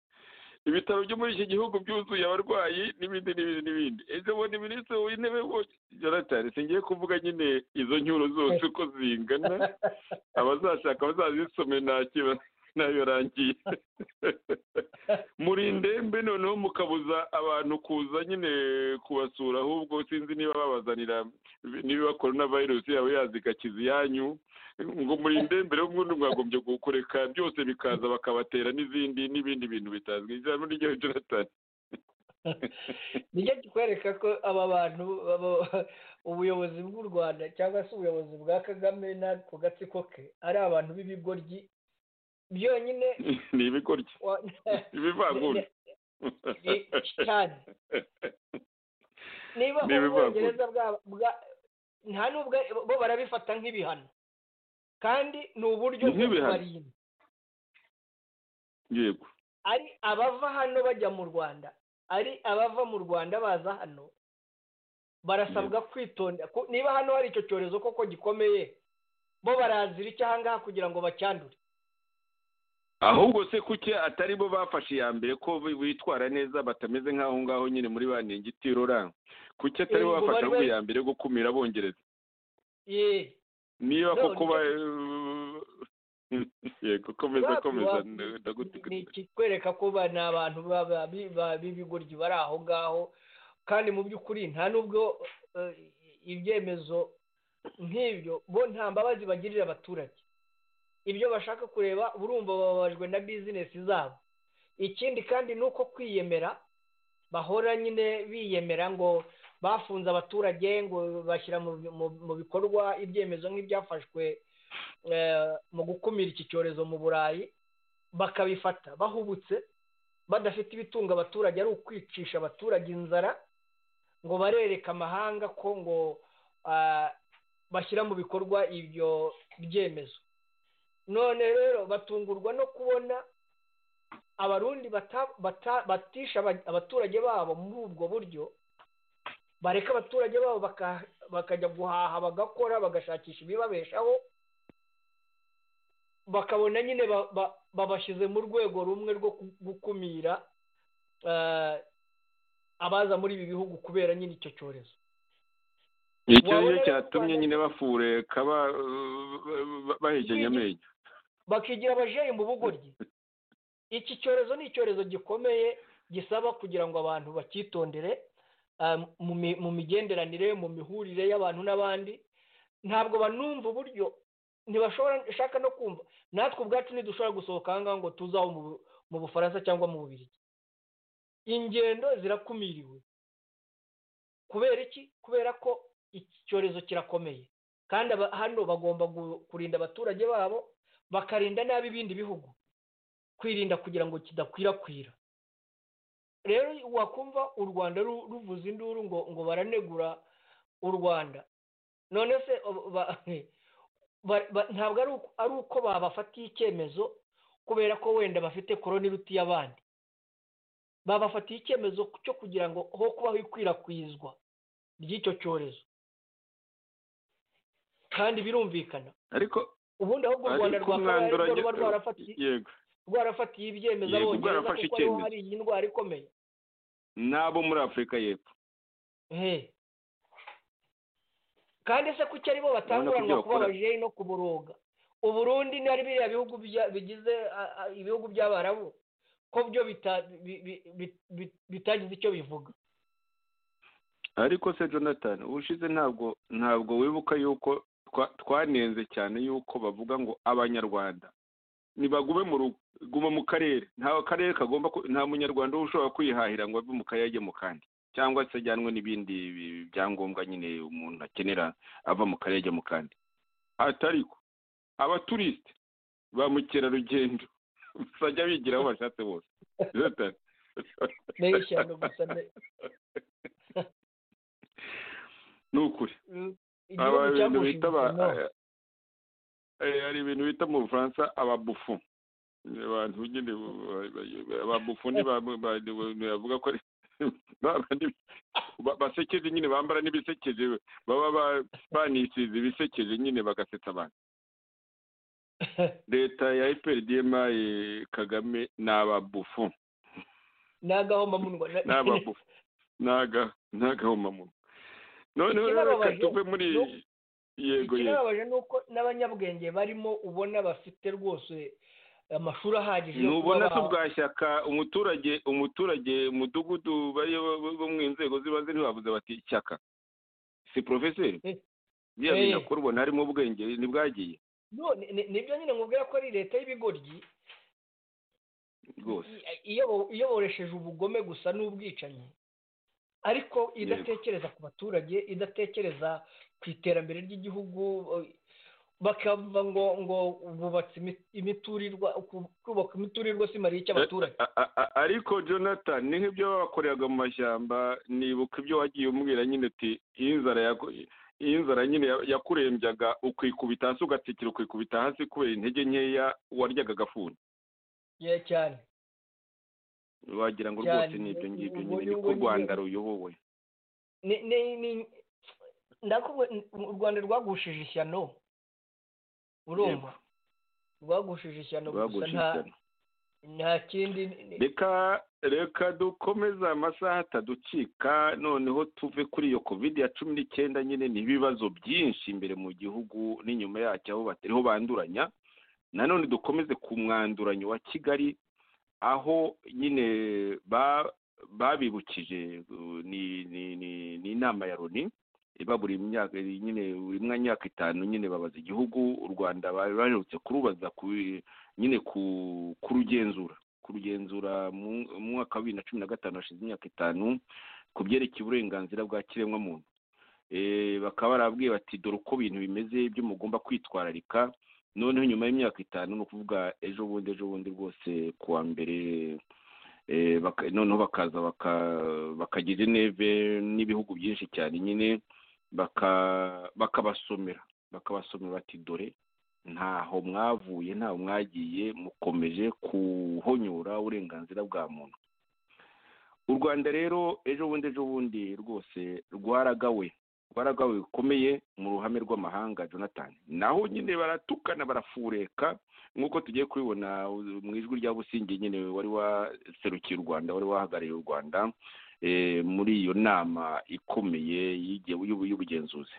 ibitaro byo muri iki gihugu byuzuye abarwayi n'ibindi n'ibindi n'ibindi ejo bundi minisitiri w'intebe wo- jonathan singiye kuvuga nyine izo nyuro zose uko zingana abazashaka bazazisome ntakiba nayo rangiye muri ndembe noneho mukabuza abantu kuza nyine kubasura ahubwo sinzi niba babazanira niba korona virusi yaba yazikakiza iyanyu ngo muri ndembe rero ubundi mwagombye kureka byose bikaza bakabatera n'izindi n'ibindi bintu bitazwi ijambo ry'igihugu jonathan nijya kikwereka ko aba bantu baba- ubuyobozi bw'u rwanda cyangwa se ubuyobozi bwa kagame n'ako gatsiko ke ari abantu b'ibigoryi byonyine ni ibigoryi wa- ibivangura cyane niba Ni ibivangura. ubwongereza bwa- bwa- nta n'ubwo bo barabifata nk'ibihano kandi ni uburyo bwo Nk'ibihano. kubarinda yego ari abava hano bajya mu rwanda ari abava mu rwanda baza hano barasabwa kwitonda ku- niba hano hari icyo cyorezo koko gikomeye bo barazira icyo aha ngaha kugira ngo bacyandure ahubwo se kuki atari bo bafashe iya mbere ko bi- bitwara neza batameze nk'aho ngaho nyine muri ba ningitirola kuki atari Yego, bo bafashe bari ahubwo bari- iya mbere yo gukumira abongereza Yee. niba No, koko ba yego komeza Wapi, komeza wapi. nda- ni ndagutegeka ikikwereka ko ba- ni abantu ba- ba- bi- ba- b'ibigoryi bari aho ngaho kandi mu by'ukuri nta n'ubwo eh, ibyemezo nk'ibyo bo nta mbabazi bagirira abaturage ibyo bashaka kureba burumva bababajwe na bizinesi zabo ikindi kandi ni uko kwiyemera bahora nyine biyemera ngo bafunze abaturage ngo bashyira mu, mu, mu bikorwa ibyemezo nk'ibyafashwe eh, mu gukumira iki cyorezo mu burayi bakabifata bahubutse badafite ibitunga abaturage ari ukwicisha abaturage inzara ngo barereke amahanga ko ngo ah, bashyira mu bikorwa ibyo byemezo none rero batungurwa no kubona abarundi bata- bata- batisha aba- abaturage babo muri ubwo buryo bareka abaturage babo baka- bakajya guhaha bagakora bagashakisha ibibabeshaho bakabona nyine ba- ba- babashyize mu rwego rumwe rwo ku- gukumira eh, abaza muri ibi bihugu kubera nyine icyo cyorezo icyo Wabona ni cyo rero cyatumye Rwanda- nyine bafureka ba- ba- bahekenya amenyo bakigira abajeyi mu bugoryi iki cyorezo ni icyorezo gikomeye gisaba kugira ngo abantu bakitondere eh, mu mi- mu migenderanire mu mihurire y'abantu n'abandi ntabwo banumva uburyo ntibashobora shaka no kumva natwe ubwacu ntidushobora gusohoka aha ngaha ngo tuze aho mu- mu bufaransa cyangwa mu bubirigi ingendo zirakumiriwe kubera iki kubera ko iki cyorezo kirakomeye kandi aba- hano bagomba gu- kurinda abaturage babo bakarinda nabi ibindi bihugu kwirinda kugira ngo kidakwirakwira rero wakumva u rwanda ru- ruvuza induru ngo ngo baranegura u rwanda none se abo- ba- ba- ba- ntabwo ari uko- ari uko babafatiye icyemezo kubera ko wenda bafite korona iruta iy'abandi babafatiye icyemezo cyo kugira ngo ho kubaho ikwirakwizwa ry'icyo cyorezo kandi birumvikana ariko ubundi ahubwo u rwanda ariko rwakabaye umwanzuro arirwo ruba ajya- rwarafatiye yego rwarafatiye ibyemezo Yego, abongereza rwarafashe kuko ariho icyemezo. hari iyi ndwara ikomeye n'abo muri afurika y'epfo ehe kandi se kuki ari bo Urabona ko batanguranwa ibyo kuba bakora- abajeyi no kuboroga uburundi ni ari biriya bihugu bya- bigize a, a, ibihugu by'abarabu ko byo bita- bi- bi- bi- bi- bitagize icyo bivuga ariko se jonathan ubushize ntabwo ntabwo wibuka yuko twa- twanenze cyane yuko bavuga ngo abanyarwanda nibagume mu rugo guma mu karere nta karere kagomba ku- nta munyarwanda uba ushobora kwihahira ngo ave mu karere ajye mu kandi cyangwa se ajyanwe n'ibindi bi- byangombwa nyine umuntu akenera ava mu karere ajya mu kandi hatariko abaturisite ba mukerarugendo bajya bigira aho bashatse bose Zotari. nayo ishyamba gusa ne ni ukuri Mm, aba igihugu ibintu bita aba cyamushinze no. eh, hari ibintu bita mu bufaransa ababufu Ni abantu nyine bu- ba- ba- ababufu ni ba- ba- ba- bavuga ko ari ba- ba- ba- basekeje nyine bambara n'ibisekeje baba ba- banisize ibisekeje nyine bagasetsa abantu leta ya iperdima kagame ni ababufu ni agahomamunwa na- ni ababufu ni aga- ni agahomamunwa noneho rero reka Ikibabaje- tuve muri no- yego yego ikibabaje ni uko n'abanyabwenge barimo ubona bafite rwose amashuri ahagije yo kuba nubona ba- se bwa shyaka umuturage umuturage umudugudu bari bo- bo- bo mu nzego z'ibanze ntibavuze bati shyaka si porofeseri biriya bintu akora ubona harimo ubwenge ntibwagiye No, ni- ni- nibyo nyine nkubwira ko ari leta y'ibigoryi rwose i- iyobo- iyoboresheje ubugome gusa n'ubwicanyi ariko idatekereza ku baturage idatekereza ku iterambere ry'igihugu eh, bakavuga ngo ngo bubatse imi- imiturirwa ku- kubaka imiturirwa si mariye icy'abaturage A- a- a- ariko jonathan ni nk'ibyo babakoreraga mu mashyamba nibuka ibyo wagiye umubwira nyine uti iyo inzara yaku- iyo inzara nyine ya- yakurembyaga ukikubita hasi ugatsikira ukikubita hasi kubera intege nkeya waryaga agafuni Yeah, cyane wagira ngo Cyane. rwose ni ibyo ngibyo Ubu nyine ni- niko ubu ni- u rwanda ruyobowe ni ni ni ndakubwo u Rwanda rwagushije ishyano urumva rwagushije ishyano gusa Rwagushije nta ishyano. nta kindi ni- reka reka dukomeze amasaha ataducika noneho tuve kuri iyo covid ya cumi n'icyenda nyine ni ibibazo byinshi imbere mu gihugu n'inyuma yacyo aho batariho banduranya nanone dukomeze ku mwanduranyo wa kigali aho nyine ba- babibukije uh, ni- ni- ni- ni inama ya loni iba buri myaka nyine buri myaka itanu nyine babaza igihugu u rwanda bari baherutse kurubaza ku nyine ku- kurugenzura kurugenzura mu mu mwaka wa bibiri na cumi na gatanu hashize imyaka itanu ku byerekeye uburenganzira bwa kiremwamuntu Eh, bakaba barabwiye bati dore uko ibintu bimeze ibyo mugomba kwitwararika noneho nyuma y'imyaka itanu ni ukuvuga ejo bundi ejo bundi rwose ku wa mbere eh, baka- noneho bakaza baka- bakagira ineve n'ibihugu byinshi cyane nyine baka- bakabasomera bakabasomera bati dore ntaho mwavuye ntaho mwagiye mukomeje kuhonyura uburenganzira bwa muntu u rwanda rero ejo bundi ejo bundi rwose rwaragawe rwaragawe bikomeye mu ruhame rw'amahanga jonathan naho nyine baratukana barafureka nk'uko tugiye kubibona uh, mu ijwi rya busingi nyine wari waserukiye u rwanda wari wahagarariye u rwanda eh, muri iyo nama ikomeye y'ige- y'ubu- y'ubugenzuzi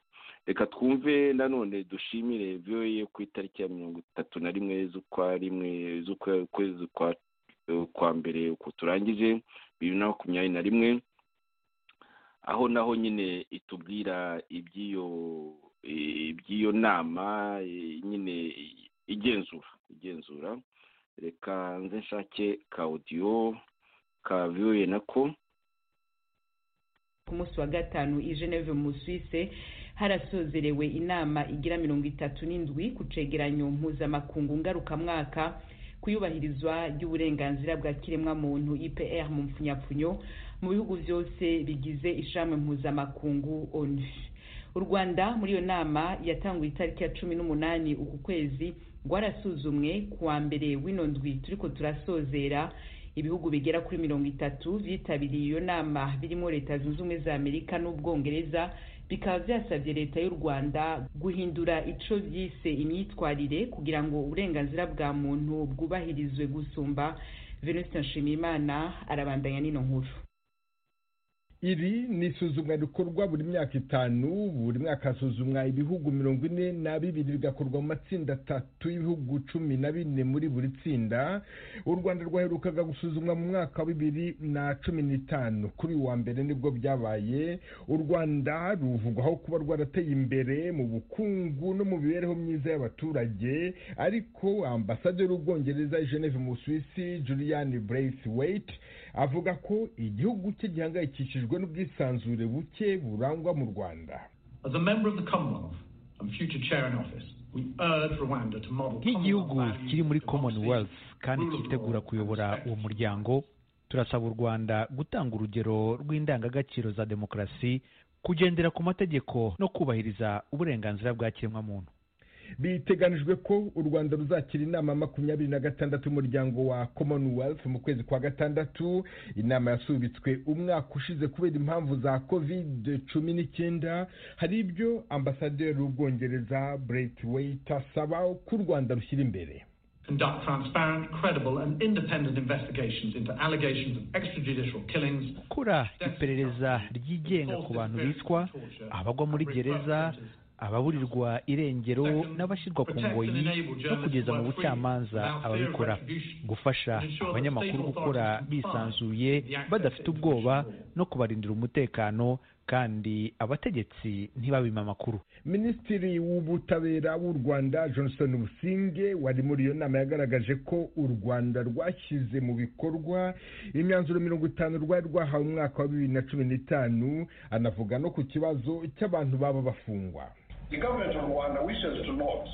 reka twumve nanone dushimire voa ku itariki ya mirongo itatu na rimwe z'ukwa rimwe z'ukwezi kwa kwa mbere uko turangije bibiri na makumyabiri na rimwe aho naho nyine itubwira iby'iyo eh, iby'iyo nama eh, nyine igenzura igenzura reka nze nshake ka audio ka voa nako ku munsi wa gatanu i geneve mu suwise harasozerewe inama igira mirongo itatu n'indwi ku cegeranyo mpuzamakungu ngarukamwaka ku iyubahirizwa ry'uburenganzira bwa kiremwamuntu ipr mu mpfunyapfunyo mu bihugu byose bigize ishami mpuzamakungu onu u rwanda muri iyo nama yatanguye itariki ya cumi n'umunani uku kwezi rwarasuzumwe ku wa mbere w'ino ndwi turiko turasozera ibihugu bigera kuri mirongo itatu byitabiriye iyo nama birimo leta zunze ubumwe za amerika n'ubwongereza bikaba byasabye leta y'u rwanda guhindura ico byise imyitwarire kugira ngo uburenganzira bwa muntu bwubahirizwe gusumba venuste nshimiyimana arabandanya n'ino nkuru iri ni isuzumwa rikorwa buri myaka itanu buri mwaka hasuzumwa ibihugu mirongo ine na bibiri bigakorwa mu matsinda atatu y'ibihugu cumi na bine muri buri tsinda u rwanda rwaherukaga gusuzumwa mu mwaka wa bibiri na cumi n'itanu kuri uyu wa mbere nibwo byabaye u rwanda ruvugwaho kuba rwarateye imbere mu bukungu no mu mibereho myiza y'abaturage ariko ambasaderi w'ubwongereza i geneve mu busuwisi julian braithwaite avuga ko igihugu cye gihangayikishijwe biterwa n'ubwisanzure buke burangwa mu rwanda As a member of the Commonwealth and future chair in office, we urge Rwanda to model nk'igihugu Commonwealth values kiri muri commonwealth kandi cyitegura kuyobora uwo muryango turasaba u rwanda gutanga urugero rw'indangagaciro za demokarasi kugendera ku mategeko no kubahiriza uburenganzira bwa kiremwamuntu biteganijwe ko u rwanda ruzakira inama makumyabiri na gatandatu y'umuryango wa commonwealth mu kwezi kwa gatandatu inama yasubitswe umwaka ushize kubera impamvu za covid cumi n'icyenda hari ibyo ambasaderi w'ubwongereza braithwaite asaba ko u rwanda rushyira imbere conduct transparent, credible, and independent investigations into allegations of extrajudicial killings, gukora iperereza ryigenga ku bantu bicwa abagwa muri gereza ababurirwa irengero n'abashyirwa ku ngoyi no kugeza mu bucamanza ababikora gufasha abanyamakuru gukora bisanzuye badafite ubwoba no kubarindira umutekano kandi abategetsi ntibabime amakuru minisitiri w'ubutabera w'u rwanda johnson businge wari muri iyo nama yagaragaje ko u rwanda rwashyize mu bikorwa imyanzuro mirongo itanu rwari rwahawe umwaka wa bibiri na cumi n'itanu anavuga no ku kibazo cy'abantu baba bafungwa The government of Rwanda wishes to note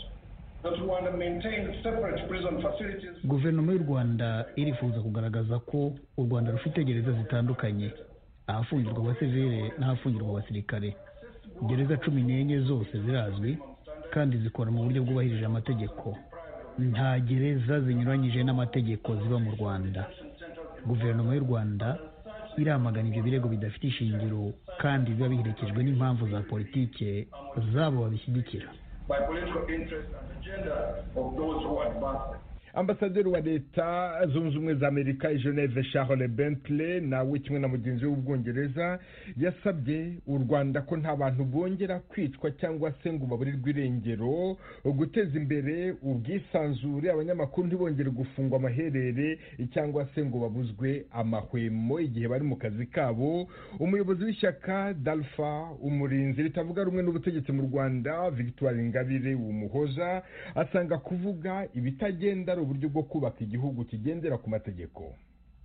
that Rwanda maintains separate prison facilities guverinoma y'u rwanda irifuza kugaragaza ko u rwanda rufite gereza zitandukanye ahafungirwa abasivile n'ahafungirwa abasirikare gereza cumi n'enye zose zirazwi kandi zikora mu buryo bwubahirije amategeko nta gereza zinyuranyije n'amategeko ziba mu rwanda guverinoma y'u rwanda iramagana ibyo birego bidafite ishingiro kandi biba biherekejwe n'impamvu za politike zabo babishyigikira by political interests and agenda of those who advance them. ambasaderi wa leta zunze ubumwe za amerika i geneve charles bentley nawe kimwe na mugenzi we w'ubwongereza yasabye u rwanda ko nta bantu bongera kwicwa cyangwa se ngo baburirwe irengero guteza imbere ubwisanzure abanyamakuru ntibongere gufungwa amaherere cyangwa se ngo babuzwe amahwemo igihe bari mu kazi kabo umuyobozi w'ishyaka dalfa umurinzi ritavuga rumwe n'ubutegetsi mu rwanda victoire ingabire umuhoza asanga kuvuga ibitagenda ari uburyo bwo kubaka igihugu kigendera ku mategeko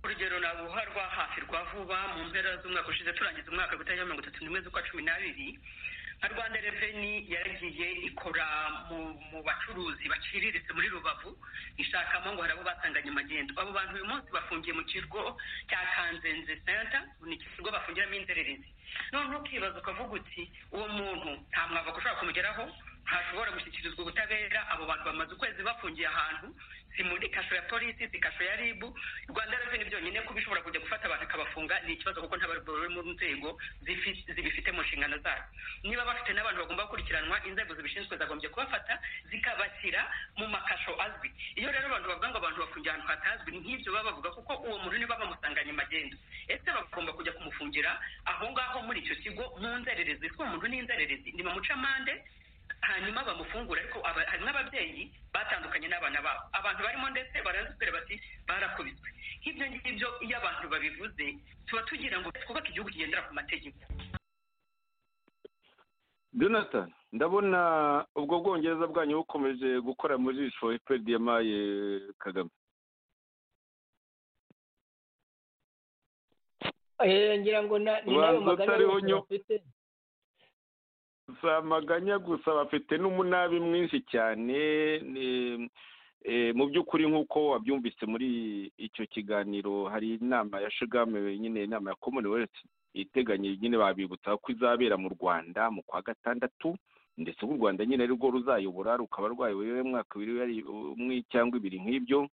urugero naguha rwa hafi rwa vuba mu mpera z'umwaka ushize turangiza umwaka gutarira mirongo itatu n'imwe z'ukwa cumi n'abiri nka rwanda reveni yaragiye ikora mu mu bacuruzi baciriritse muri rubavu ishakamo ngo hari abo batanganye amagendo abo bantu uyu munsi bafungiye mu kigo cya kanzenze senta ni ikigo bafungiramo inzererezi noneho ukibaza ukavuga uti uwo muntu nta mwavoka ushobora kumugeraho ntashobora gushyikirizwa ubutabera abo bantu bamaze ukwezi bafungiye ahantu si muri kasho ya polisi si kasho ya ribu rwanda reveni byonyine kuba ishobora kujya gufata abantu ikabafunga ni ikibazo kuko ntabarwayi bari mu nzego zifi- zibifite mu nshingano zayo niba bafite n'abantu bagomba gukurikiranwa inzego zibishinzwe zagombye kubafata zikabashyira mu makasho azwi iyo rero abantu bavuga ngo abantu bafungiye ahantu hatazwi ni nk'ibyo baba bavuga kuko uwo muntu niba bamusanganye magendo ese bagomba kujya kumufungira aho ngaho muri icyo kigo mu nzererezi kuko uwo muntu ni inzererezi ni bamucamande hanyuma bamufungura ariko aba- hari n'ababyeyi batandukanye n'abana babo abantu barimo ndetse barazibwira bati barakubiswe nk'ibyo ngibyo iyo abantu babivuze tuba tugira ngo twubake igihugu kigendera ku mategeko jonathan ndabona ubwo bwongereza bwanyu bukomeje gukora mu jisho efuperi yamaye kagame Eh, ngira ngo na- ni nayo Ubanza magana utariho yose nyo- bafite si amaganya gusa bafite n'umunabi mwinshi cyane ni- eh, mu by'ukuri nk'uko wabyumvise muri icyo kiganiro hari inama ya shugame nyine inama ya commonwealth iteganya nyine babibutsa ko izabera mu rwanda mu kwa gatandatu ndetse u rwanda nyine ari rwo ruzayobora rukaba rwayoboye mwaka ibiri wari- umwe cyangwa ibiri nk'ibyo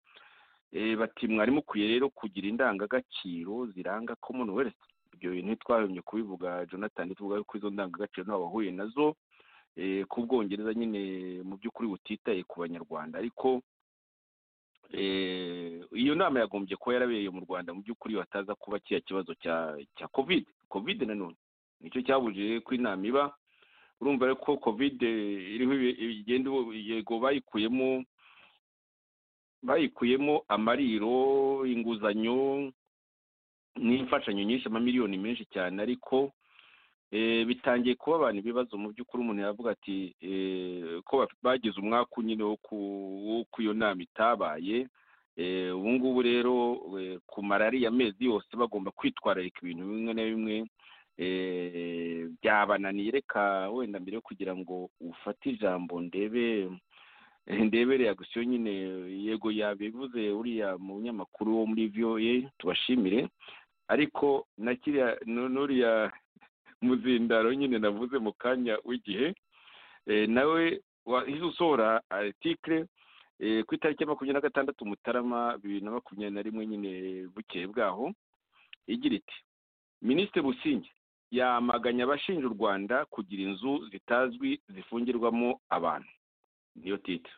Eh, bati mwari mukwiye rero kugira indangagaciro ziranga commonwealth ibyo bintu ntitwahemye kubivuga jonathan tuvuga ko izo ndangagaciro ntawe wahuye nazo eh, ko ubwongereza nyine mu by'ukuri butitaye ku banyarwanda ariko eh, iyo nama yagombye kuba yarabereye mu rwanda mu by'ukuri bataza kuba kiriya kibazo cya cya covid covid nanone nicyo cyabujije ko inama iba urumva rero ko covid eh, iriho ibi- igenda ubu- yego bayikuyemo bayikuyemo amariro inguzanyo n'imfashanyo nyinshi amamiliyoni menshi cyane ariko eh, bitangiye kuba abantu ibibazo mu by'ukuri umuntu yavuga ati eh, ko baf- bagize umwaka nyine wo ku wo ku iyo nama itabaye Eh, ubu ngubu rero eh, ku kumara ariya mezi yose bagomba kwitwararika ibintu bimwe na bimwe eh, byabananiye reka wenda mbere yo kugira ngo ufate ijambo ndebe ndebereye gusiyo nyine yego yabivuze uriya munyamakuru wo muri voa tubashimire ariko na kiriya nu- n'uriya muzindaro nyine navuze mu kanya w'igihe Eh, nawe wahize usohora artikire ku itariki ya makumyabiri na gatandatu mutarama bibiri na makumyabiri na rimwe nyine bukeye bwaho igira iti minisitiri busingi yamaganye abashinja u rwanda kugira inzu zitazwi zifungirwamo abantu niyo tita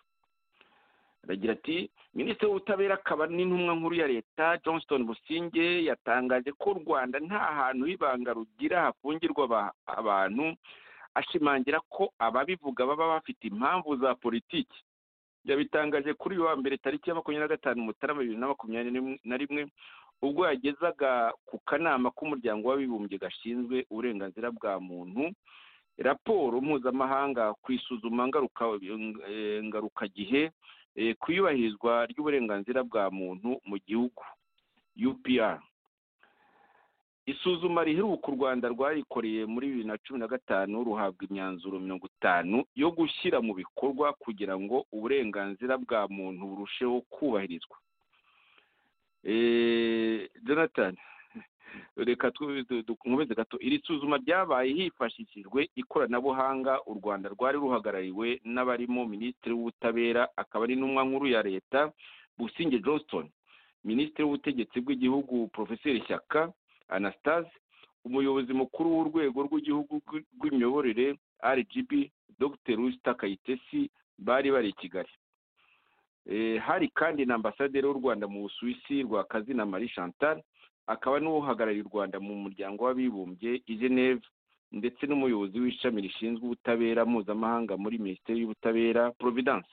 aragira ati minisitiri w'ubutabera akaba n'intumwa nkuru ya leta johnston businge yatangaje ko u rwanda nta hantu h'ibanga rugira hafungirwa aba- abantu ashimangira ko ababivuga baba bafite impamvu za politiki yabitangaje kuri uyu wa mbere tariki ya makumyabiri na gatanu mutarama bibiri na makumyabiri n'im- na rimwe ubwo yagezaga ku kanama k'umuryango w'abibumbye gashinzwe uburenganzira bwa muntu raporo mpuzamahanga ku isuzuma ngaruka eh, ngarukagihe eh, ku iyubahirizwa ry'uburenganzira bwa muntu mu gihugu upr isuzuma riheruka u rwanda rwarikoreye muri bibiri na cumi na gatanu ruhabwa imyanzuro mirongo itanu yo gushyira mu bikorwa kugira ngo uburenganzira bwa muntu burusheho kubahirizwa Eh, jonathan reka tu- tu- tu- nkomeze gato iri suzuma ryabaye hifashishijwe ikoranabuhanga u rwanda rwari ruhagarariwe n'abarimo minisitiri w'ubutabera akaba ari n'umwa nkuru ya leta businge johnston minisitiri w'ubutegetsi bw'igihugu porofeseri shyaka anastase umuyobozi mukuru w'urwego rw'igihugu rw'i- rw'imiyoborere rgb dr rusita kayitesi bari bari i kigali Eh, hari kandi na ambasaderi w'u rwanda mu busuwisi rwakazina marie chantal akaba n'uhagarariye u rwanda mu muryango w'abibumbye i geneve ndetse n'umuyobozi w'ishami rishinzwe ubutabera mpuzamahanga muri minisiteri y'ubutabera providence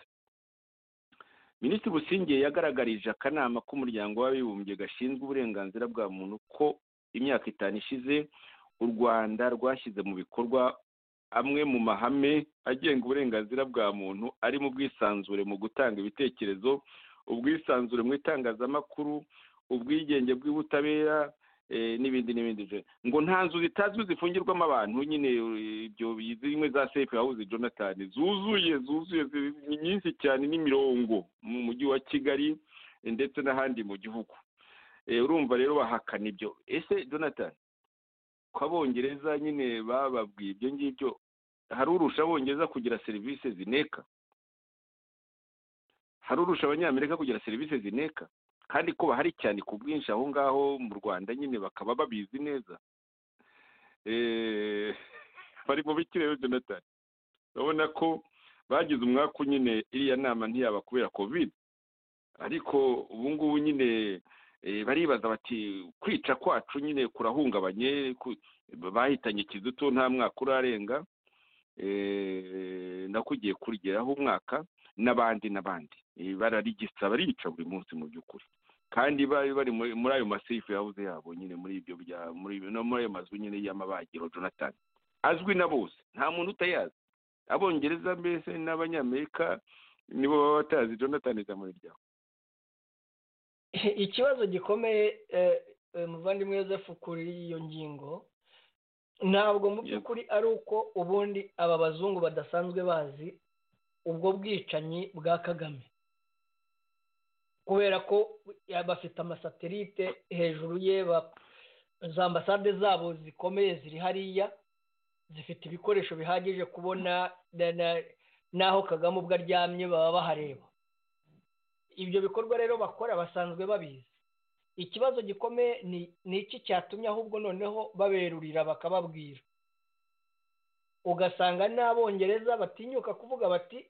minisitiri businge yagaragarije akanama k'umuryango w'abibumbye gashinzwe uburenganzira bwa muntu ko imyaka itanu ishize u rwanda rwashyize mu bikorwa amwe mu mahame agenga uburenganzira bwa muntu arimo ubwisanzure mu gutanga ibitekerezo ubwisanzure mu itangazamakuru ubwigenge bw'ubutabera eh, n'ibindi n'ibindi je- ngo nta nzu zitazwi zifungirwamo abantu nyine eh, ibyo zimwe za safe house jonathan zuzuye zuzuye zi- ni nyinshi cyane n'imirongo mu mujyi wa kigali eh, ndetse n'ahandi mu gihugu Eh, urumva rero bahakana ibyo ese jonathan ko abongereza nyine bababwiye ibyo ngibyo hari urusha abongereza kugira serivisi zineka hari urusha abanyamerika kugira serivisi zineka kandi ko bahari cyane ku bwinshi aho ngaho mu rwanda nyine bakaba babizi neza Eh, bari mu bikirere jonathan urabona ko bagize umwaku nyine iriya nama ntiyaba kubera covid ariko ubu ngubu nyine eh, baribaza bati kwica kwacu nyine kurahungabanye ku- bahitanye kiduto nta mwaka urarenga eh, nakugiye kurigeraho umwaka n'abandi n'abandi Eh, bararigisa barica buri munsi mu by'ukuri kandi bari bari muri muri ayo masefu yabuze yabo nyine muri ibyo bya muri ibyo- no muri ayo mazu nyine y'amabagiro jonathan azwi na bose nta muntu utayazi abongereza mbese n'abanyamerika nibo baba batazi jonathan izamuri ryawe ikibazo gikomeye eh, eh, muvandimwe yosefu kuri iyo ngingo ntabwo mu by'ukuri ari uko ubundi aba bazungu badasanzwe bazi ubwo bwicanyi bwa kagame kubera ko ya- bafite amasatelite hejuru ye ba- za ambasade zabo zikomeye ziri hariya zifite ibikoresho bihagije kubona na- na- n'aho kagame ubwo aryamye baba bahareba ibyo bikorwa rero bakora basanzwe babizi ikibazo gikomeye ni ni iki cyatumye ahubwo noneho baberurira bakababwira ugasanga n'abongereza batinyuka kuvuga bati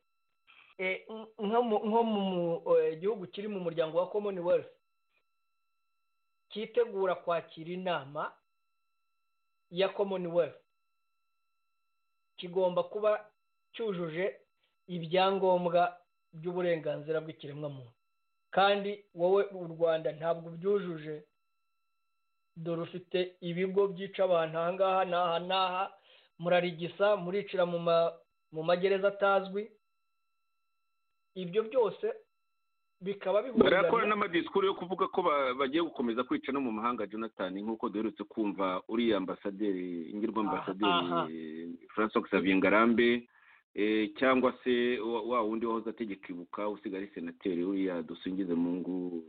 eh, nk- nko mu- nko mu mu- eh, gihugu kiri mu muryango wa commonwealth cyitegura kwakira inama ya commonwealth kigomba kuba cyujuje ibyangombwa by'uburenganzira bw'ikiremwamuntu kandi wowe u rwanda ntabwo ubyujuje dore ufite ibigo byica abantu aha ngaha n'aha n'aha murarigisa muricira mu ma- mu magereza atazwi ibyo byose bikaba barakora n'amadisikuru yo kuvuga ko ba- bagiye gukomeza kwica no mu mahanga jonathan nk'uko duherutse kumva uriya ambasaderi ingirwa aha. ambasaderi francois xavier ngarambe eh, cyangwa se wa wa wundi wahoze ategeka ibuka usigaye ari senateri uriya dusingize mungu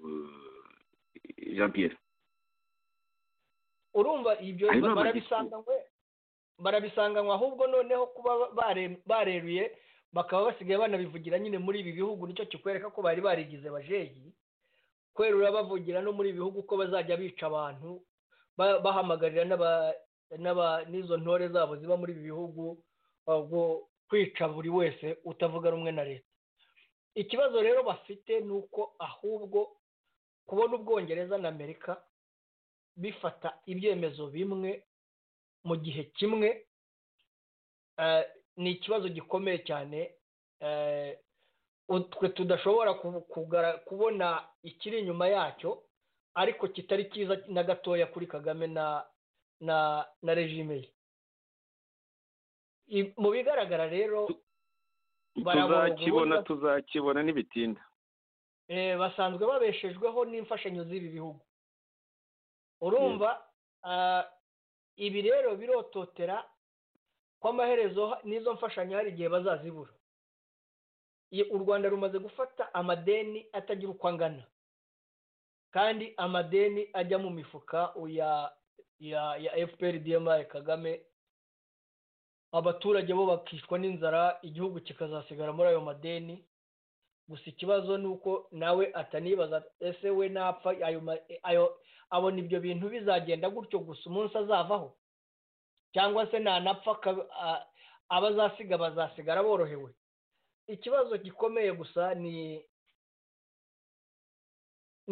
eh, jean pierre urumva ibyo Ayo ni barabisanganywe barabisanganywe ahubwo noneho kuba bare- bareruye bakaba basigaye banabivugira nyine muri ibi bihugu nicyo kikwereka ko bari barigize bajeyi kwerura bavugira no muri ibi bihugu ko bazajya bica abantu ba- bahamagarira n'aba n'aba- n'izo ntore zabo ziba muri ibi bihugu ahubwo kwica buri wese utavuga rumwe na leta ikibazo rero bafite ni uko ahubwo kubona ubwongereza na amerika bifata ibyemezo bimwe mu gihe kimwe eh, ni ikibazo gikomeye cyane eh, ut- twe tudashobora ku- kugara- kubona ikiri inyuma yacyo ariko kitari cyiza na gatoya kuri kagame na na na regime ye I- mu bigaragara rero baraboroga tuzakibona ubundi- tuzakibona ntibitinda eh, basanzwe babeshejweho n'imfashanyo z'ibi bihugu urumva ah, ibi rero birototera ko amaherezo ha- n'izo mfashanyo hari igihe bazazibura I- u rwanda rumaze gufata amadeni atagira uko angana kandi amadeni ajya mu mifuka ya ya ya fpr dmi kagame abaturage bo bakicwa n'inzara igihugu kikazasigara muri ayo madeni gusa ikibazo ni uko nawe atanibaza ese we napfa ayo ma- ayo abona ibyo bintu bizagenda gutyo gusa umunsi azavaho cyangwa se ntanapfa akaba- a- abazasiga bazasigara borohewe ikibazo gikomeye gusa ni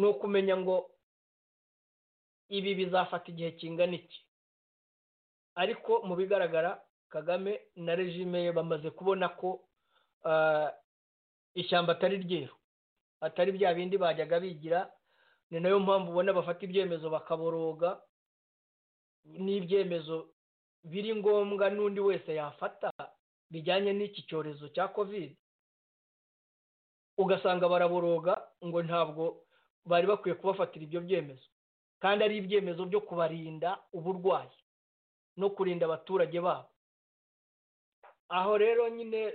ni ukumenya ngo ibi bizafata igihe kingana iki ariko mu bigaragara kagame na regime ye bamaze kubona ko ah, ishyamba atari ryeru atari bya bindi bajyaga bigira ni nayo mpamvu ubona bafata ibyemezo bakaboroga n'ibyemezo biri ngombwa n'undi wese yafata bijyanye n'iki cyorezo cya covid ugasanga baraboroga ngo ntabwo bari bakwiye kubafatira ibyo byemezo kandi ari ibyemezo byo kubarinda uburwayi no kurinda abaturage babo aho rero nyine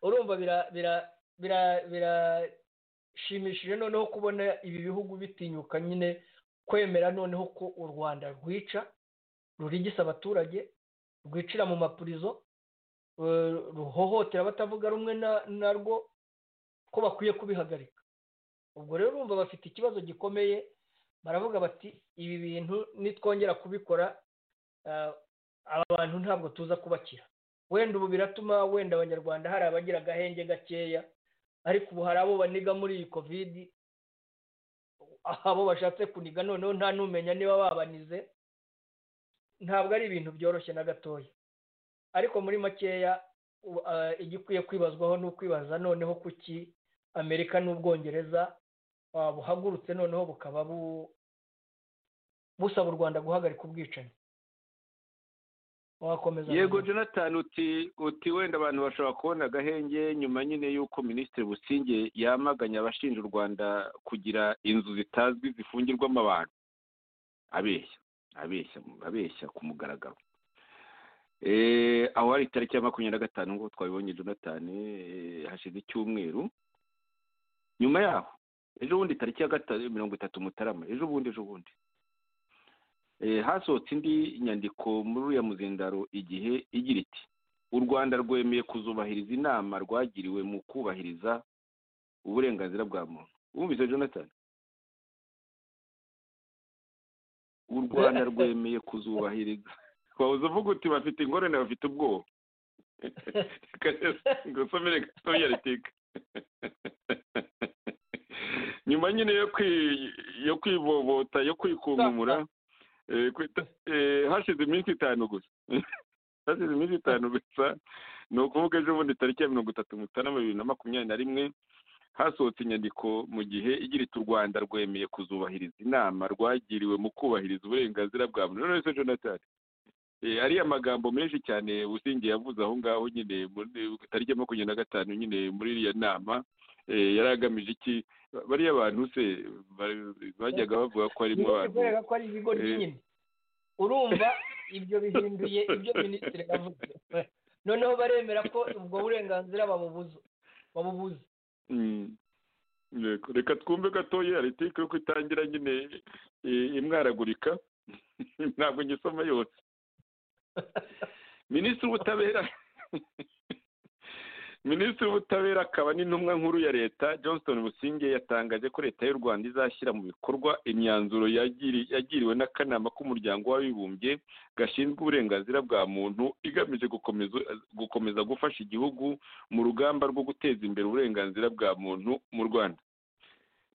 urumva bira- bira- bira- birashimishije noneho kubona ibi bihugu bitinyuka nyine kwemera noneho ko u rwanda rwica rurigisa abaturage rwicira mu mapurizo eh, ruhohotera abatavuga rumwe na- narwo ko bakwiye kubihagarika ubwo rero urumva bafite ikibazo gikomeye baravuga bati ibi bintu nitwongera kubikora eh, aba bantu ntabwo tuza kubakira wenda ubu biratuma wenda abanyarwanda hari abagira agahenge gakeya ariko ubu hari abo baniga muri iyi kovidi abo bashatse kuniga noneho nta n'umenya niba babanize ntabwo ari ibintu byoroshye na gatoya ariko muri makeya u- ah, igikwiye kwibazwaho ni ukwibaza noneho kuki amerika n'ubwongereza ah, buhagurutse noneho bukaba bu- busaba u rwanda guhagarika ubwicanyi wakomeza yego jonathan uti uti wenda abantu bashobora kubona agahenge nyuma nyine y'uko minisitiri businge yamaganye abashinja u rwanda kugira inzu zitazwi zifungirwamo abantu abeshya abeshya abeshya ku mugaragaro Eh, aho hari itariki ya makumyabiri na gatanu nk'uko twabibonye jonathan eh, hashize icyumweru nyuma yaho ejo bundi tariki ya gatanu mirongo itatu mutarama ejo bundi ejo bundi Eh, hasohotse indi nyandiko muri uriya muzindaro igihe igira iti u rwanda rwemeye kuzubahiriza inama rwagiriwe mu kubahiriza uburenganzira bwa muntu wumvise jonathan u rwanda rwemeye kuzubahiriza wawuze uvuga uti bafite ingorane bafite ubwoba Reka ngusomere gato ya ritika nyuma nyine yo kwi- yo kwibobota yo kwikunkumura eh, kwita- eh, hashize iminsi itanu gusa hashize iminsi itanu gusa ni ukuvuga ejo bundi tariki ya mirongo itatu mutarama bibiri na makumyabiri na rimwe hasohotse inyandiko mu gihe igira iti u rwanda rwemeye kuzubahiriza inama rwagiriwe mu kubahiriza uburenganzira bwa muntu none se jonathan eh, ariya magambo menshi cyane businge yavuze aho ngaho nyine muri tariki ya makumyabiri na gatanu nyine muri iriya nama yari agamije iki bariya bantu se bajyaga bavuga ko harimo abantu bikwereka ko ari ibigo binini urumva ibyo bihinduye ibyo minisitiri yavuze noneho baremera ko ubwo burenganzira babubuza babubuza Yego, reka twumve gatoya aritike yuko itangira nyine eh, imwaragurika ntabwo ngisoma yose minisitiri w'ubutabera minisitiri w'ubutabera akaba n'intumwa nkuru ya leta johnston businge yatangaje ko leta y'u rwanda izashyira mu bikorwa imyanzuro yagiri- yagiriwe n'akanama k'umuryango w'abibumbye gashinzwe uburenganzira bwa muntu igamije gukomeza gukomeza gufasha igihugu mu rugamba rwo guteza imbere uburenganzira bwa muntu mu rwanda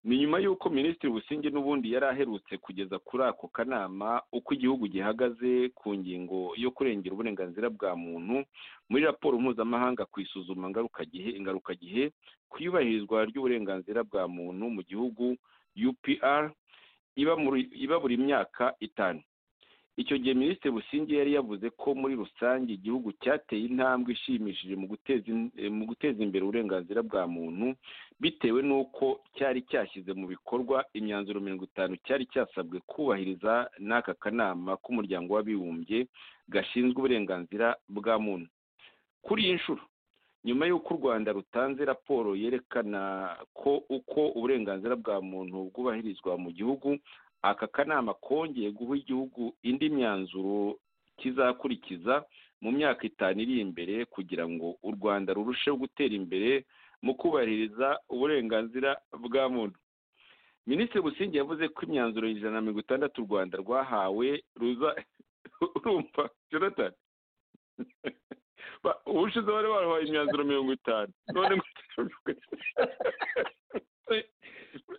ni nyuma y'uko minisitiri businge n'ubundi yari aherutse kugeza kuri ako kanama uko igihugu gihagaze ku ngingo yo kurengera uburenganzira bwa muntu muri raporo mpuzamahanga ku isuzuma ngarukagihe ingarukagihe ku iyubahirizwa ry'uburenganzira bwa muntu mu gihugu upr iba muri- iba buri myaka itanu icyo gihe minisitiri businge yari yavuze ko muri rusange igihugu cyateye intambwe ishimishije mu guteza in- eh, mu guteza imbere uburenganzira bwa muntu bitewe n'uko cyari cyashyize mu bikorwa imyanzuro mirongo itanu cyari cyasabwe kubahiriza n'aka kanama k'umuryango w'abibumbye gashinzwe uburenganzira bwa muntu kuri iyi nshuro nyuma y'uko u rwanda rutanze raporo yerekana ko uko uburenganzira bwa muntu bwubahirizwa mu gihugu aka kanama kongeye guha igihugu indi myanzuro kizakurikiza mu myaka itanu iri imbere kugira ngo u rwanda rurusheho gutera imbere mu kubahiriza uburenganzira bwa muntu minisitiri businge yavuze ko imyanzuro ijana na mirongo itandatu u rwanda rwahawe ruza urumva jonathan Ba- ubushize bari barahaye imyanzuro mirongo itanu none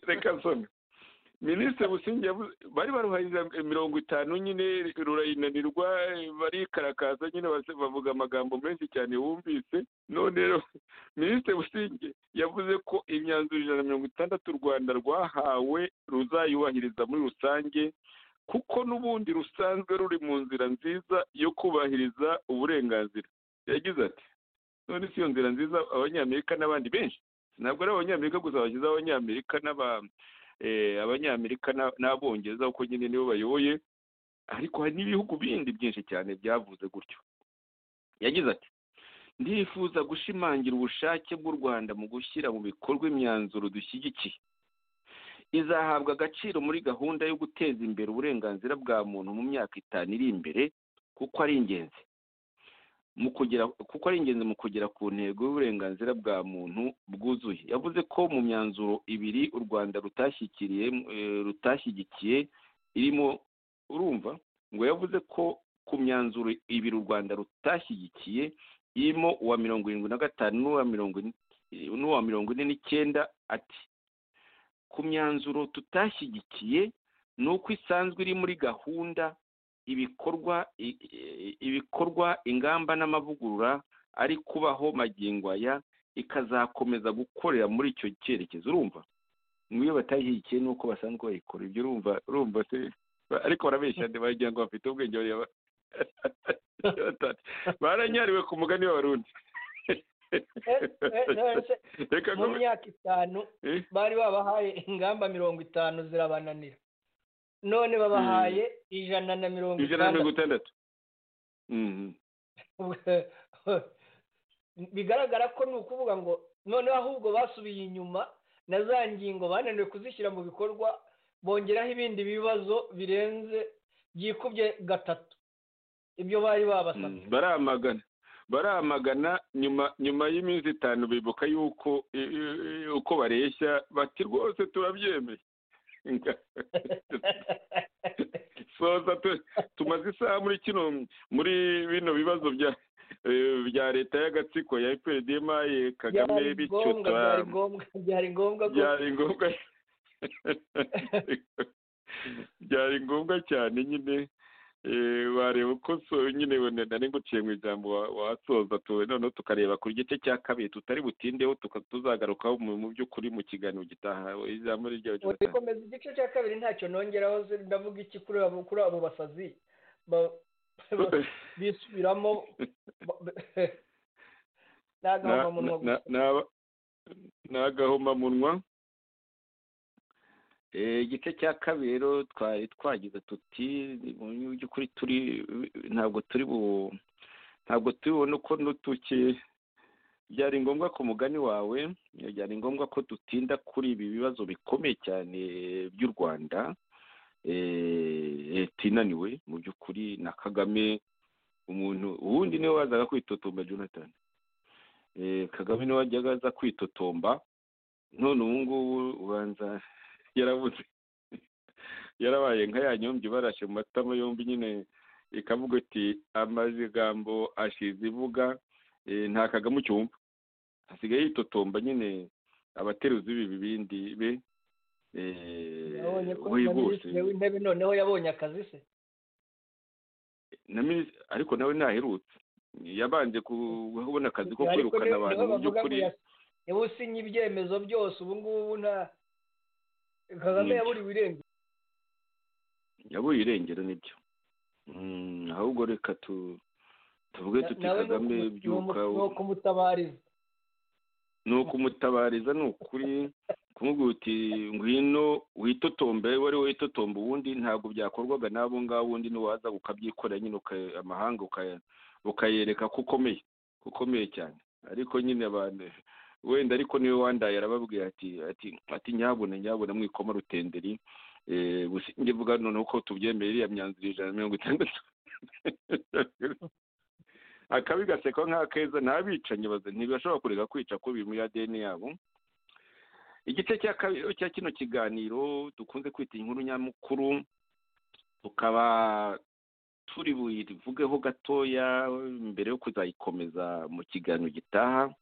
reka nsome minisitiri businge yavuze bari baruhaye iza- mirongo itanu nyine rurayinanirwa barikarakaza nyine base- bavuga amagambo menshi cyane wumvise none rero minisitiri businge yavuze ko imyanzuro ijana na mirongo itandatu u rwanda rwahawe ruzayubahiriza muri rusange kuko n'ubundi rusanzwe ruri mu nzira nziza yo kubahiriza uburenganzira yagize ati none si iyo nzira nziza abanyamerika n'abandi benshi ntabwo ari abanyamerika gusa bashyizeho abanyamerika n'aba eh, abanyamerika n'a- n'abongereza kuko nyine nibo bayoboye ariko hari n'ibihugu bindi byinshi cyane byavuze gutyo yagize ati ndifuza gushimangira ubushake bw'u rwanda mu gushyira mu bikorwa imyanzuro dushyigikiye izahabwa agaciro muri gahunda yo guteza imbere uburenganzira bwa muntu mu myaka itanu iri imbere kuko ari ingenzi mu kugera kuko ari ingenzi mu kugera ku ntego y'uburenganzira bwa muntu bwuzuye yavuze ko mu myanzuro ibiri u rwanda rutashyikiriye eh, rutashyigikiye irimo urumva ngo yavuze ko ku myanzuro ibiri u rwanda rutashyigikiye irimo uwa mirongo irindwi na gatanu n'uwa mirongo in- n'uwa mirongo ine n'icyenda ati ku myanzuro tutashyigikiye ni uko isanzwe iri muri gahunda ibikorwa i- i- ibikorwa ingamba n'amavugurura ari kubaho magingo aya ikazakomeza gukorera muri icyo cyerekezo urumva ngo iyo batayishyigikiye ni uko basanzwe bayikora ibyo urumva urumva se ariko barabeshya ndi bagira ngo bafite ubwenge bariya ba- baranyariwe ku mugani w'abarundi reka mu nkomeze- myaka itanu Eh? bari babahaye ingamba mirongo itanu zirabananira none babahaye ijana na mirongo ijana na mirongo itandatu itandatu Mhm. bigaragara ko ni ukuvuga ngo noneho ahubwo basubiye inyuma na za ngingo bananiwe kuzishyira mu bikorwa bongeraho ibindi bibazo birenze byikubye gatatu ibyo bari babasabye baramagana baramagana nyuma nyuma y'iminsi itanu bibuka yuko eh, eh, uko bareshya bati rwose turabyemeye Nga- soza tu- tumaze isaha muri kino muri bino bibazo bya eh, bya leta y'agatsiko ya FPDMA Kagame byari bityo ngombwa byari tura- ngombwa byari ngombwa ko byari ngombwa byari ngombwa cyane nyine eh, wareba uko so- nyine wenda nari nguciye mu ijambo wa- wasoza tuwe noneho tukareba ku gice cya kabiri tutari butindeho tuka- tuzagarukaho mu mu by'ukuri mu kiganiro gitaha ijambo ni ryawe Jonathan. komeza igice cya kabiri ntacyo nongeraho se ndavuga iki kuri abo kuri abo basazi ba- ba- bisubiramo ba- ba- Na- n'agahomamunwa na- na- n'agahomamunwa igice cya kabiri rero twari twagize tuti mu by'ukuri turi ntabwo turi bu ntabwo turi bubone uko nutuki byari ngombwa ku mugani wawe byari ngombwa ko dutinda kuri ibi bibazo bikomeye cyane by'u rwanda eh, leta inaniwe mu by'ukuri na kagame umuntu ubundi niwe wazaga kwitotomba jonathan Eh, kagame niwe wajyaga aza kwitotomba none ubu ngubu ubanza yarabuze yarabaye nka ya nyombyi barashe mu matama yombi nyine ikavuga iti amagambo ashize ivuga eh, nta kagame ucyumva asigaye yitotomba nyine abateruzi b'ibi bibindi be eh, yabonye ko we bose minisitiri w'intebe noneho yabonye akazi se na minisitiri ariko nawe ntaherutse yabanje kubona akazi ko Ariko kwirukana niwe- niwe abantu mu bavuga ngo by'ukuri yas- niwe usinya ibyemezo byose ubu ngubu nta kagame Nibyo. yaburiwe irengero yabuye irengero nibyo Mm, ahubwo reka tu tuvuge tuti nawe ni kagame ukumu- byuka ni ukumutabariza ni ukumutabariza ni ukuri kumubwira uti ngwino witotombe wari witotomba ubundi ntabwo byakorwaga n'abo ngabo ubundi niwaza ukabyikorera nyine uka- amahanga ukaya- ukayereka ko ukomeye ko ukomeye cyane ariko nyine abantu wenda ariko niwe wandaye arababwira ati ati ati nyabuna nyabuna mwikoma rutenderi eh, businge vuga noneho ko tubyemeye iriya myanzuro ijana na mirongo itandatu akabi gasekwa nk'akeza ntabicanyi baze ntibashobora kureka kwica kubi muri adeni yabo igice cya kabiri cya kino kiganiro dukunze kwita inkuru nyamukuru tukaba turi buyivugeho gatoya mbere yo kuzayikomeza mu kiganiro gitaha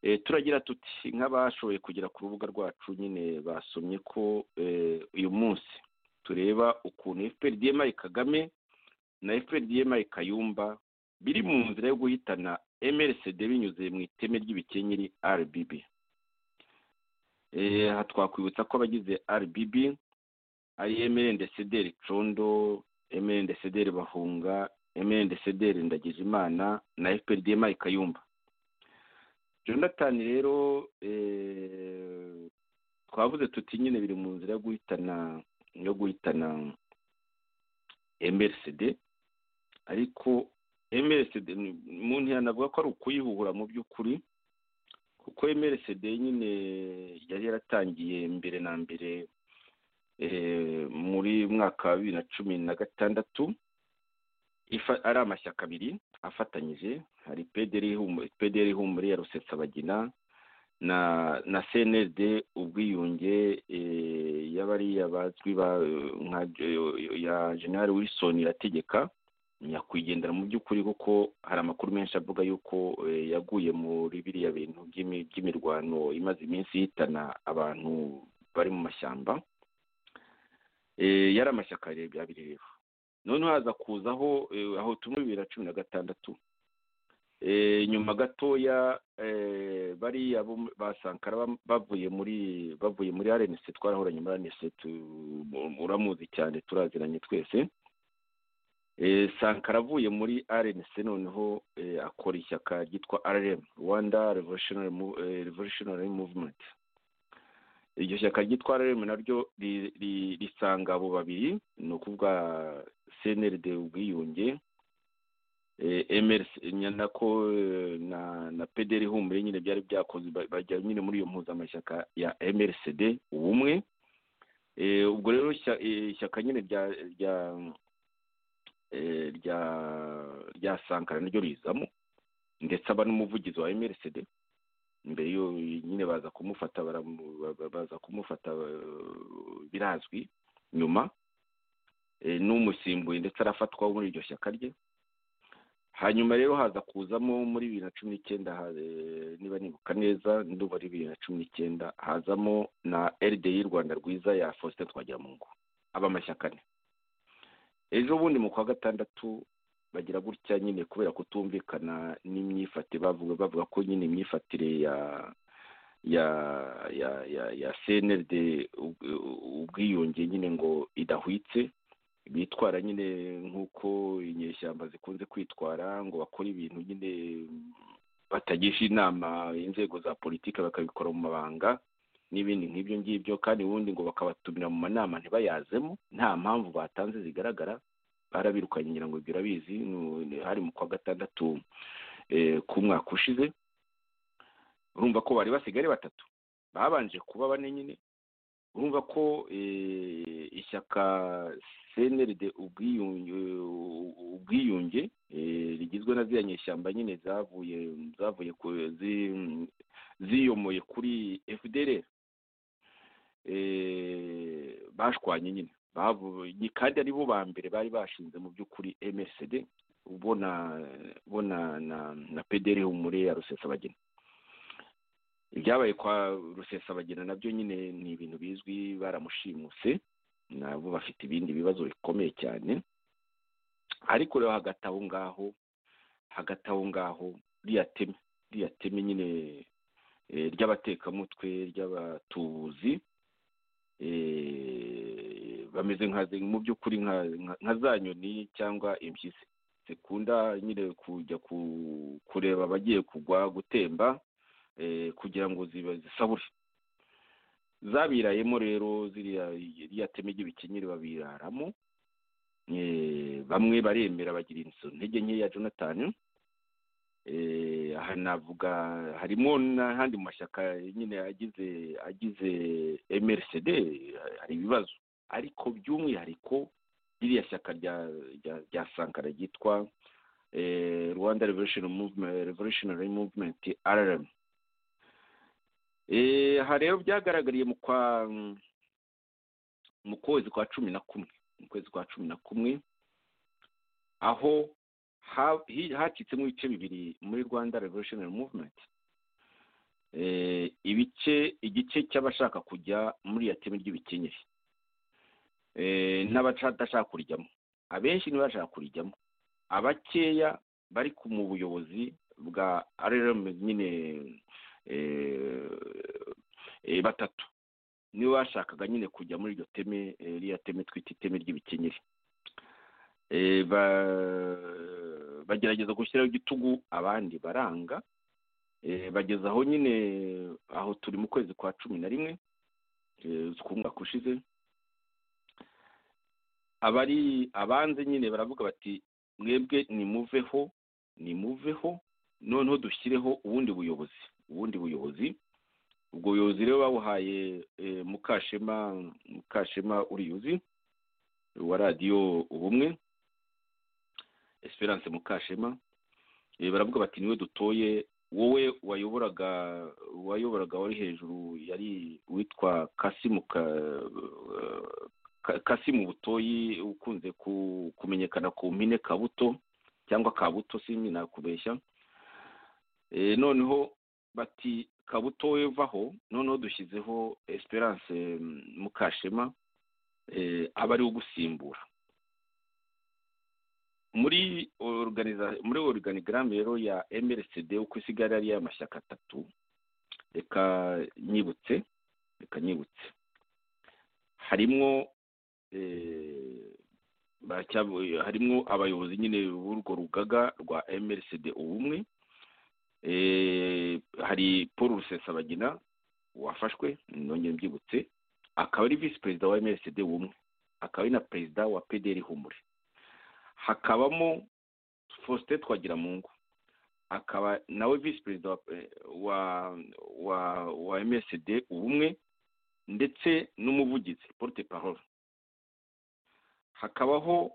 Eh, turagira tuti nk'abashoboye kugera ku rubuga rwacu nyine basomye ko eh, uyu munsi tureba ukuntu fprdma kagame na fprdma kayumba biri mu nzira yo guhitana mrcd binyuze mu iteme ry'ibikenyeri rbb Eh, aha twakwibutsa ko abagize rbb ari mrndcd condo mrndcd bahunga mrndcd ndagijimana na fprdma kayumba jonathan rero eh, twavuze tuti nyine biri mu nzira yo guhitana yo guhitana mrcd ariko mrcd ni- umuntu yanavuga ko ari ukuyihura mu by'ukuri kuko mrcd nyine yari yaratangiye mbere na mbere eh, muri mwaka wa bibiri na cumi na gatandatu ifa- ari amashyaka abiri afatanyije hari pdr Ihumure- PDR ihumure ya rusesabagina na na cnld ubwiyunge eh, y'abariya bazwi ba- nka ya general wilson irategeka nyakwigendera mu by'ukuri kuko hari amakuru menshi avuga y'uko eh, yaguye muri biriya bintu by'imi- by'imirwano imaze iminsi ihitana abantu bari mu mashyamba Eh, yari amashyaka abiri rero noneho haza kuzaho eh, aho tumwe bibiri na cumi na gatandatu Eh, nyuma gatoya eh, bariya bo- ba sankara bam- bavuye muri bavuye muri rnc twarahoranye muri rnc tu- uramuzi cyane turaziranye twese Eh, sankara avuye muri rnc noneho eh, akora ishyaka ryitwa rm rwanda revolutionary, Mo- eh, revolutionary movement iryo shyaka ryitwa rm naryo ri- ri- risanga abo babiri ni ukuvuga cnrd ubwiyunge eh, mrc nya- nako eh, na na pdr humure nyine byari byakoze ba- bajya nyine muri iyo mpuzamashyaka ya mrcd ubumwe Eh, ubwo rero ishya- eh, ishyaka nyine rya rya eh, rya rya sankara naryo rizamo ndetse aba n'umuvugizi wa mrcd mbere yo nyine baza kumufata baramu- ba- ba- baza kumufata eh, birazwi nyuma eh, n'umusimbuye ndetse arafatwa muri iryo shyaka rye hanyuma rero haza kuzamo muri bibiri na cumi n'icyenda ha- eh, niba nibuka neza ndumva ari bibiri na cumi n'icyenda hazamo na rdi rwanda rwiza ya faustin twagiramungu aba amashyaka ane ejo bundi mu kwa gatandatu bagira gutya nyine kubera kutumvikana n'imyifatire bavuga bavuga ko nyine imyifatire ya ya ya ya ya cnld ubw- ubwiyunge nyine ngo idahwitse bitwara nyine nk'uko inyeshyamba zikunze kwitwara ngo bakore ibintu nyine batagisha inama inzego za politiki bakabikora mu mabanga n'ibindi nk'ibyo ngibyo kandi ubundi ngo bakabatumira mu manama ntibayazemo nta mpamvu batanze zigaragara barabirukanye ngira ngo ibyo urabizi nu- ni- hari mu kwa gatandatu eh, k'umwaka ushize urumva ko bari basigaye ari batatu babanje kuba bane nyine urumva ko eh, ishyaka cnrd ubwiyunge ubwiyunge eh, rigizwe na ziriya nyeshyamba nyine zavuye zavuye ku zi- ziyomoye kuri fdr bashwanye nyine bavu- ni- kandi ari bo ba mbere bari bashinze mu by'ukuri msd bo na bo na na- na pdr humure ya rusesabagina ibyabaye kwa rusesabagina nabyo nyine ni ibintu bizwi baramushimuse nabo bafite ibindi bibazo bikomeye cyane ariko rero hagati aho ngaho hagati aho ngaho riya teme riya teme nyine eh, ry'abatekamutwe ry'abatubuzi eh, bameze nka mu by'ukuri nka- nka- nka za nyoni cyangwa impyisi zikunda nyine kujya ku- kureba abagiye kugwa gutemba eh, kugira ngo ziba zisabure zabirayemo rero ziriya iriya teme ry'ibikenyeri babiraramo Eh, bamwe baremera bagira inzu intege nkeya jonathan Eh, aha navuga harimo n'ahandi mu mashyaka nyine agize agize mrcd hari ibibazo ariko by'umwihariko ririya shyaka rya rya- rya sankara ryitwa eh, rwanda revolution Movement- revolutionary movement rrm Eh, aha rero byagaragariye mu kwa mu kwezi kwa cumi na kumwe mu kwezi kwa cumi na kumwe aho ha- hi- hacitsemo ibice bibiri muri rwanda revolutionary movement Eh, ibice igice cy'abashaka kujya muri iya teme ry'ibikenyeri Eh, n'abadashaka kurijyamo abenshi nibo bashaka kurijyamo abakeya bari ku- mu buyobozi bwa rrm nyine eh, eh, batatu nibo bashakaga nyine kujya muri iryo teme eh, ririya teme twita iteme ry'ibikenyeri Eh, ba- bagerageza gushyiraho igitugu abandi baranga Eh, bageza aho nyine aho turi mu kwezi kwa cumi na rimwe eh, k'umwaka ushize abari abanze nyine baravuga bati mwebwe nimuveho nimuveho noneho dushyireho ubundi buyobozi ubundi buyobozi ubwo buyobozi rero babuhaye eh, mukashema mukashema uriyuzi wa radiyo ubumwe esperance mukashema Eh, baravuga bati niwe dutoye wowe wayoboraga wayoboraga wari hejuru yari witwa kasimu ka, Ka- kasimu butoyi ukunze ku- kumenyekana ku mpine kabuto cyangwa kabuto simi nakubeshya Eh, noneho bati kabuto wevaho noneho dushyizeho esperance mm, mukashema eh, aba ariwe ugusimbura muri organiza muri organigramme rero ya MRCD uko isigara ari y'amashyaka atatu reka nyibutse reka nyibutse harimo eh, baracyabu- harimo abayobozi nyine b'urwo rugaga rwa MRCD ubumwe eh, hari Paul Rusesabagina wafashwe nongeye mbyibutse akaba ari visi perezida wa MRCD ubumwe akaba ari na perezida wa PDR humure hakabamo Faustin Twagiramungu akaba nawe visi perezida wa, eh, wa wa wa MSD ubumwe ndetse n'umuvugizi porte parole hakabaho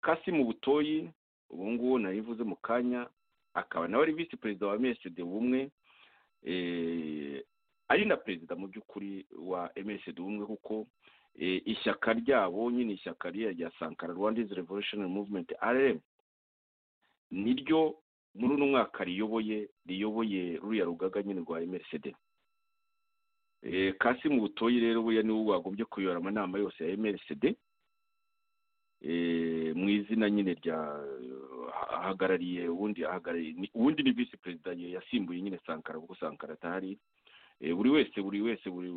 Kasimu Butoyi ubu ngubu narivuze mu kanya akaba nawe ari visi perezida wa MSD ubumwe eh, ari na perezida mu by'ukuri wa MSD ubumwe kuko eh, ishyaka ryabo nyine ishyaka ririya rya sankara rwanda's revolutionary movement rm niryo muri uno mwaka riyoboye riyoboye ruriya rugaga nyine rwa mrcd Eh, kasimu butoyi rero buriya niwe wagombye kuyobora amanama yose ya mrcd Eh, mu izina nyine rya ahagarariye ubundi ahagarariye ni- ubundi ni visi perezida yasimbuye nyine sankara kuko sankara atahari Eh, buri wese buri wese buri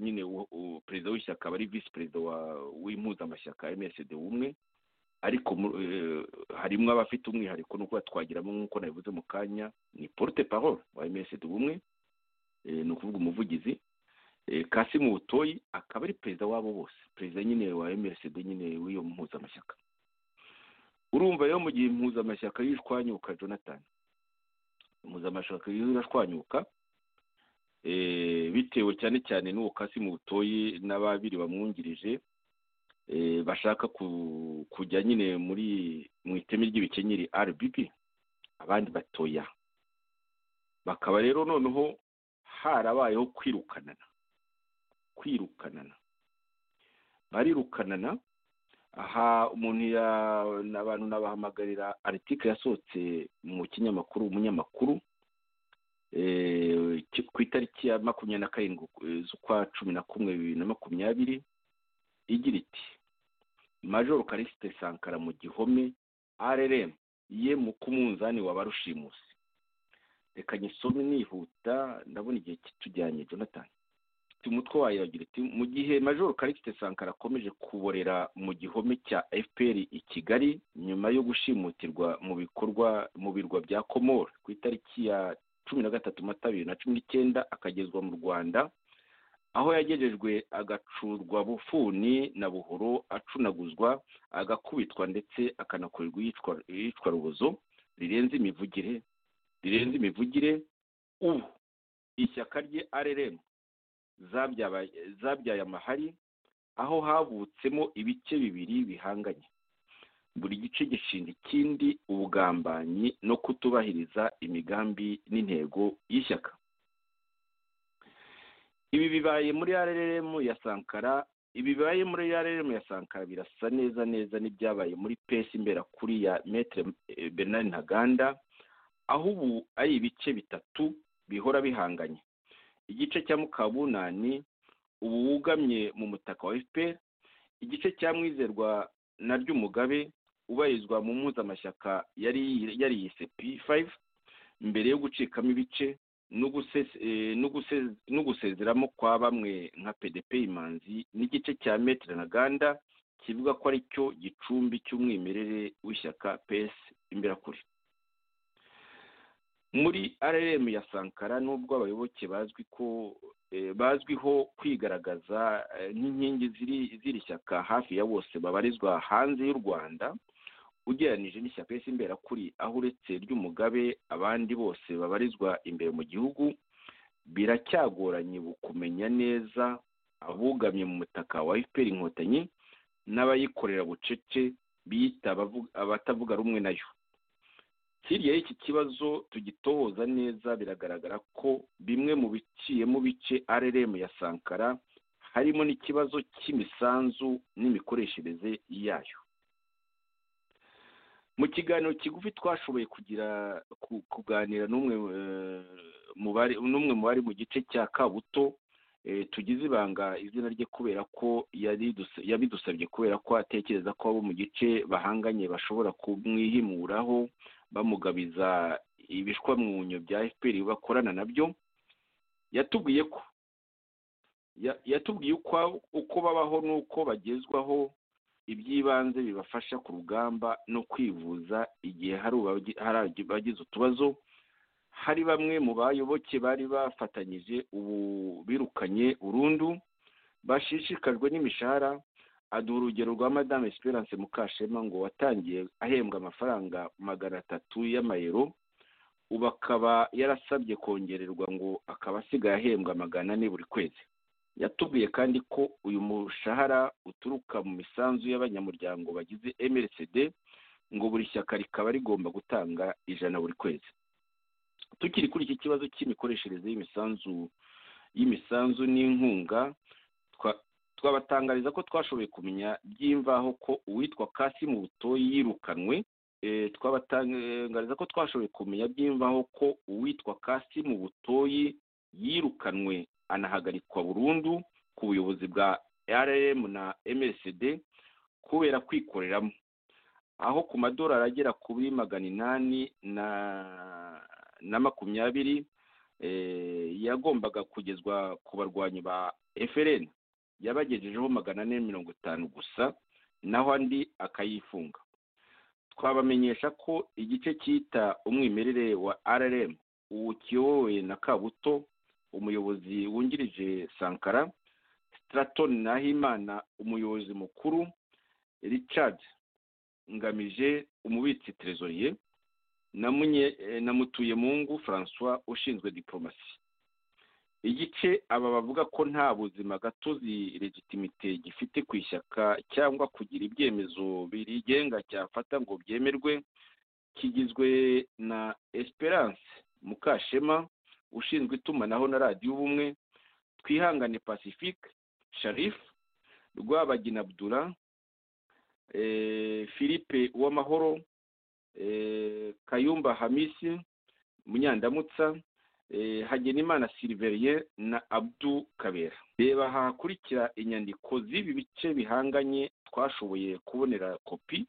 nyine u- u- perezida w'ishyaka aba ari visi perezida wa w'impuzamashyaka msd ubumwe ariko mu- eh, harimo abafite umwihariko nuko batwagiramo nk'uko nabivuze mu kanya ni porute parole wa emerisidi ubumwe eh, ni ukuvuga umuvugizi eh, kasimu butoyi akaba ari perezida wabo bose perezida nyine wa emerisidi nyine w'iyo mpuzamashyaka urumva rero mu gihe impuzamashyaka y'ishwanyuka jonathan impuzamashyaka y'ishwanyuka eh, bitewe cyane cyane n'uwo kasimu butoyi n'ababiri bamwungirije eh, bashaka ku- kujya nyine muri mu iteme ry'ibikenyeri rbp abandi batoya bakaba rero noneho harabayeho kwirukanana kwirukanana barirukanana aha umuntu ya- abantu n'abahamagarira aritike yasohotse mu kinyamakuru umunyamakuru eh, ki- ku itariki ya makumyabiri na karindwi eh, z'ukwa cumi na kumwe bibiri na makumyabiri igira iti majoro karisite sankara mu gihome rrm ye mu kumunzani waba rushimusi reka nyisome nihuta ndabona igihe kitujyanye jonathan iti umutwe wayo wagira iti mu gihe majoro karisite sankara akomeje kuborera mu gihome cya fpr i kigali nyuma yo gushimutirwa mu bikorwa mu birwa bya komoro ku itariki ya cumi na gatatu mata bibiri na cumi n'icyenda akagezwa mu rwanda aho yagejejwe agacurwa bufuni na buhoro acunaguzwa agakubitwa ndetse akanakorerwa iyicwa- iyicwarubozo rirenze imivugire rirenze imivugire ubu ishyaka rye rrm zabyabaye- zabyaye amahari aho havutsemo ibice bibiri bihanganye buri gice gishinga ikindi ubugambanyi no kutubahiriza imigambi n'intego y'ishyaka ibi bibaye muri rrm ya sankara ibi bibaye muri rrm ya sankara birasa neza neza n'ibyabaye muri pesi imbera kuri ya metre eh, bernard ntaganda aho ubu ari ibice bitatu bihora bihanganye igice cya mukabunani ubu wugamye mu mutaka wa fpr igice cya mwizerwa na ry'umugabe ubarizwa mu mpuzamashyaka yari yari yise p5 mbere yo gucikamo ibice n'ugusese- eh, n'uguse- n'ugusezeramo kwa bamwe nka pdp imanzi n'igice cya metre na ganda kivuga ko ari cyo gicumbi cy'umwimerere w'ishyaka ps imberakuri muri rrm ya sankara nubwo abayoboke bazwi ko eh, bazwiho kwigaragaza eh, nk'inkingi ziri- z'iri shyaka hafi ya bose babarizwa hanze y'u rwanda ugereranije n'ishyaka ese imberakuri aho uretse ry'umugabe abandi bose babarizwa imbere mu gihugu biracyagoranye kumenya neza abugamye mu mutaka wa fpr inkotanyi n'abayikorera bucece biyita abavu- abatavuga rumwe nayo hirya y'iki kibazo tugitohoza neza biragaragara ko bimwe mu biciyemo bice rrm ya sankara harimo n'ikibazo cy'imisanzu n'imikoreshereze yayo mu kiganiro kigufi twashoboye kugira ku- kuganira n'umwe eh, mu bari n'umwe mu bari mu gice cya kabuto eh, tugize ibanga izina rye kubera ko yariduse- yabidusabye kubera ko atekereza ko abo mu gice bahanganye bashobora kumwihimuraho bamugabiza ibishwamwunyo bya fpr bakorana nabyo yatubwiye ko ya- yatubwiye uko uko babaho n'uko bagezwaho iby'ibanze bibafasha ku rugamba no kwivuza igihe hari ubagi- hari abagize utubazo hari bamwe mu bayoboke bari bafatanyije ubu birukanye burundu bashishikajwe n'imishahara aduha urugero rwa madame esperance mukashema ngo watangiye ahembwa amafaranga magana atatu y'amayero ubu akaba yarasabye kongererwa ngo akaba asigaye ahembwa magana ane buri kwezi yatubwiye kandi ko uyu mushahara uturuka mu misanzu y'abanyamuryango bagize mrcd ngo buri shyaka rikaba rigomba gutanga ijana buri kwezi tukiri kuri iki kibazo cy'imikoreshereze y'imisanzu y'imisanzu n'inkunga twa- twabatangariza ko twashoboye kumenya by'imvaho ko uwitwa kasimu butoyi yirukanwe Eh, twabatangariza ko twashoboye kumenya by'imvaho ko uwitwa kasimu butoyi yirukanwe anahagarikwa burundu ku buyobozi bwa rm na msd kubera kwikoreramo aho ku madorari agera kuri magana inani na na makumyabiri eh, yagombaga kugezwa ku barwanyi ba frn yabagejejeho magana ane mirongo itanu gusa naho andi akayifunga twabamenyesha ko igice cyita umwimerere wa rrm ubu kiyobowe na kabuto umuyobozi wungirije sankara straton nahimana umuyobozi mukuru richard ngamije umubitsi trezoriye na mutuyemungu francois ushinzwe diporomasi igice aba bavuga ko nta buzima gatozi legitimite gifite ku ishyaka cyangwa kugira ibyemezo birigenga cyafata ngo byemerwe kigizwe na esperance mukashema ushinzwe itumanaho na radiyo ubumwe twihangane pacifique sharif rwabagina abdura philippe uwamahoro kayumba hamisi munyandamutsa hagenimana silverien na abdu kabera reba hakurikira inyandiko z'ibi bice bihanganye twashoboye kubonera kopi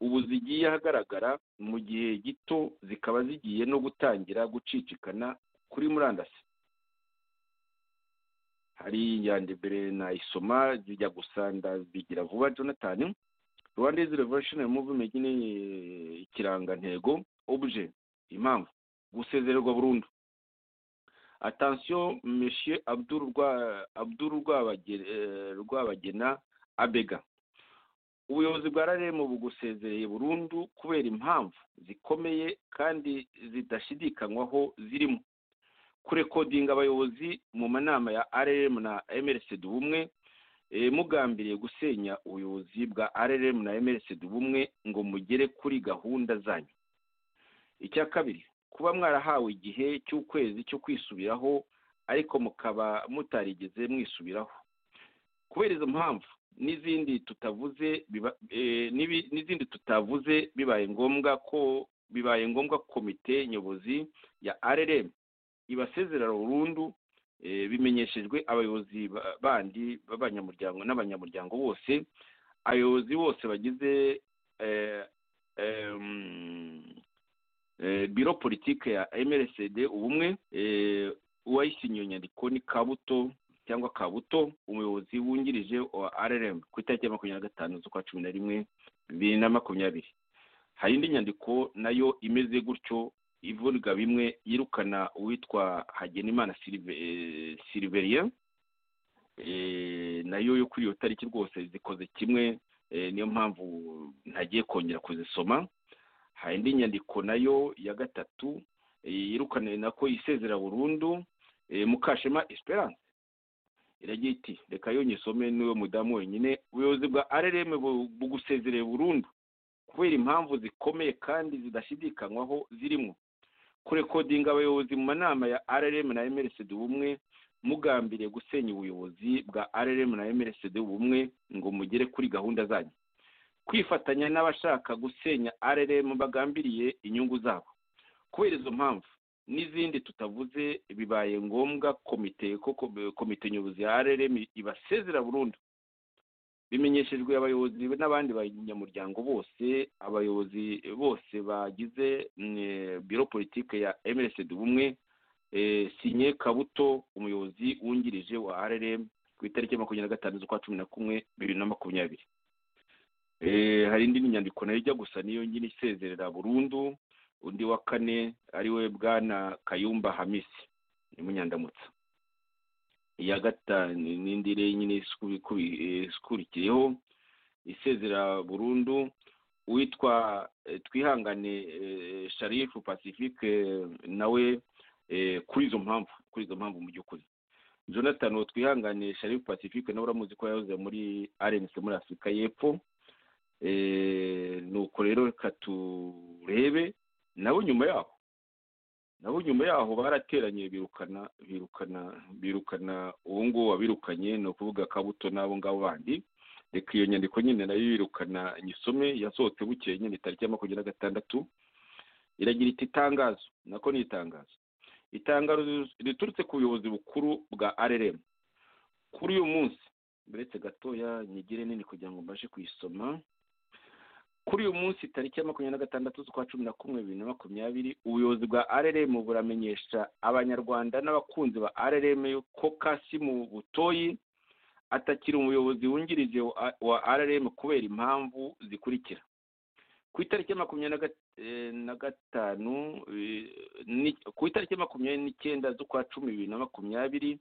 ubu zigiye ahagaragara mu gihe gito zikaba zigiye no gutangira gucicikana kuri murandasi hari mbere na isoma zijya gusanda bigira vuba jonathan rwanda izi revolutionary movement ni ikirangantego obje impamvu gusezererwa burundu atansiyo meshiye abduru rwabagena abega ubuyobozi bwa raremu bugusezereye burundu kubera impamvu zikomeye kandi zidashidikanywaho zirimo kurekodinga abayobozi mu manama ya rrm na mrsd ubumwe mugambiriye gusenya ubuyobozi bwa rrm na mrsd ubumwe ngo mugere kuri gahunda zanyu icya kabiri kuba mwarahawe igihe cy'ukwezi cyo kwisubiraho ariko mukaba mutarigeze mwisubiraho kubera izo mpamvu n'izindi tutavuze n'izindi tutavuze bibaye ngombwa ko bibaye ngombwa komite nyobozi ya rrm ibasezerera burundu bimenyeshejwe abayobozi bandi b'abanyamuryango n'abanyamuryango bose abayobozi bose bagize biro politiki ya mrsd ubumwe uwayisinye iyo nyandiko ni kabuto cyangwa kabuto umuyobozi wungirije wa rrm ku itariki ya makumyabiri na gatanu z'ukwa cumi na rimwe bibiri na makumyabiri hari indi nyandiko nayo imeze gutyo ivuga bimwe yirukana uwitwa hagenimana silverien nayo yo kuri iyo tariki rwose zikoze kimwe niyo mpamvu ntagiye kongera kuzisoma hari indi nyandiko nayo ya gatatu yirukaniwe nako isezera burundu mukashema esperance iragira iti reka yonyisome niwe mudamu wenyine ubuyobozi bwa rrm bugusezereye burundu kubera impamvu zikomeye kandi zidashidikanywaho zirimo kurekodinga abayobozi mu manama ya rrm na mrsd ubumwe mugambiriye gusenya ubuyobozi bwa rrm na mrsd ubumwe ngo mugere kuri gahunda zanyu kwifatanya n'abashaka gusenya rrm bagambiriye inyungu zabo kubera izo mpamvu n'izindi tutavuze bibaye ngombwa komite koko komite nyobozi ya rrm ibasezera burundu bimenyeshejwe abayobozi n'abandi banyamuryango bose abayobozi bose bagize biro politiki ya mrsd ubumwe sinye kabuto umuyobozi wungirije wa rrm ku itariki ya makumyabiri na gatanu z'ukwa cumi na kumwe bibiri na makumyabiri hari indi nyandiko nayo ijya gusa niyo nyine isezerera burundu undi wa kane ariwe bwana kayumba hamisi ni munyandamutsa iya gatanu n'indi rero nyine ikurikiyeho isezerera burundu uwitwa twihangane sharifu pacifique nawe kuri izo mpamvu kuri izo mpamvu mu by'ukuri jonathan twihangane sharifu pacifique nawe uramuzi ko yahoze muri arenesi muri afurika y'epfo nuko rero reka turebe nabo nyuma yaho nabo nyuma yaho barateranye birukana birukana birukana uwo nguwo wabirukanye ni ukuvuga kabuto n'abo ngabo bandi reka iyo nyandiko nyine nayo yirukana nyisome yasohotse bukeye nyine tariki ya makumyabiri na gatandatu iragira iti itangazo nako ni itangazo itangazo riturutse ku buyobozi bukuru bwa rrm kuri uyu munsi uretse gatoya nyigire nini kugira ngo mbashe kuyisoma kuri uyu munsi tariki ya makumyabiri na gatandatu z'ukwa cumi na kumwe bibiri na makumyabiri ubuyobozi bwa rrm buramenyesha abanyarwanda n'abakunzi ba rrm ko kasimu butoyi atakiri umuyobozi wungirije wa rrm kubera impamvu zikurikira ku itariki ya makumyabiri na gat- eh, na gatanu eh, ni- ku itariki ya makumyabiri n'icyenda z'ukwa cumi bibiri na makumyabiri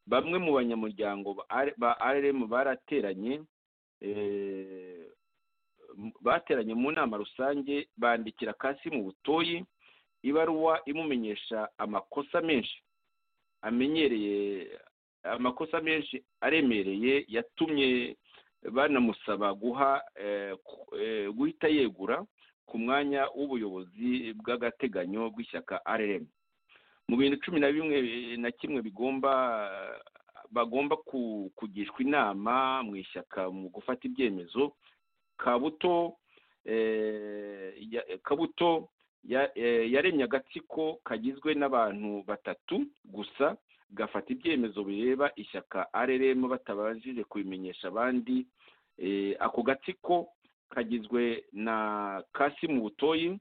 bamwe mu banyamuryango ba R- ba rm barateranye eh, m- bateranye mu nama rusange bandikira kasimu butoyi ibaruwa imumenyesha amakosa menshi amenyereye amakosa menshi aremereye yatumye banamusaba guha eh, ku- eh, guhita yegura ku mwanya w'ubuyobozi bw'agateganyo bw'ishyaka rrm mu bintu cumi na bimwe eh, na kimwe bigomba bagomba ku- kugishwa inama mu ishyaka mu gufata ibyemezo kabuto eh, ya- kabuto ya- eh, yaremye agatsiko kagizwe n'abantu batatu gusa gafata ibyemezo bireba ishyaka rrm batabashije kubimenyesha abandi Eh, ako gatsiko kagizwe na kasimu butoyi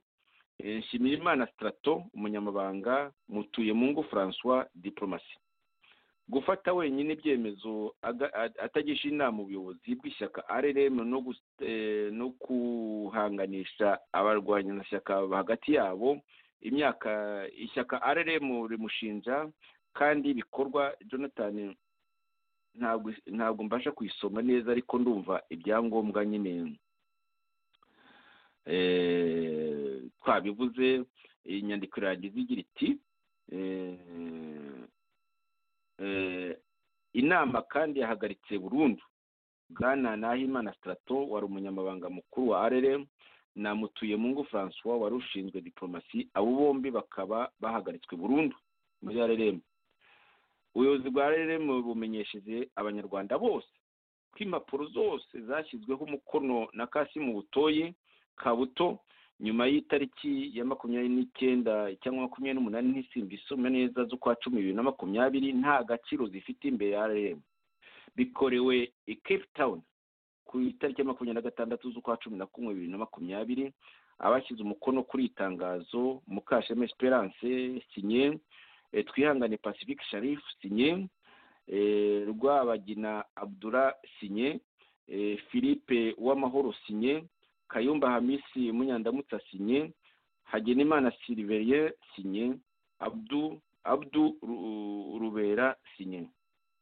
eh, nshimirimana strato umunyamabanga mutuyemungu francois diplomasi gufata wenyine ibyemezo aga- a- atagisha inama ubuyobozi bw'ishyaka rrm no, gus- eh, no kuhanganisha abarwanyanashyaka hagati yabo imyaka ishyaka rrm rimushinja kandi ibikorwa jonathan ntabwo ntabwo mbasha kuyisoma neza ariko ndumva ibyangombwa nyine eh, twabivuze inyandiko irangiza igira iti eh, eh, inama kandi yahagaritse burundu bwana nahimana strato wari umunyamabanga mukuru wa rrm na mutuyemungu francois wari ushinzwe diplomasi abo bombi bakaba bahagaritswe burundu muri rrm ubuyobozi bwa rrm bumenyesheje abanyarwanda bose ko impapuro zose zashyizweho umukono na kasimu butoye kabuto nyuma y'itariki ya makumyabiri n'icyenda cyangwa makumyabiri n'umunani ntisimba isoma neza z'ukwa cumi bibiri na makumyabiri nta gaciro zifite imbere ya rrm bikorewe i cape town ku itariki ya makumyabiri na gatandatu z'ukwa cumi na kumwe bibiri na makumyabiri abashyize umukono kuri iri tangazo mukashema esperance sinye eh, twihangane pacific sharif sinye eh, rwabagina abdura sinye eh, philippe uwamahoro sinye kayumba hamisi munyandamutsa sinye hagenimana sylverien sinye abdu abdu Ru- rubera sinye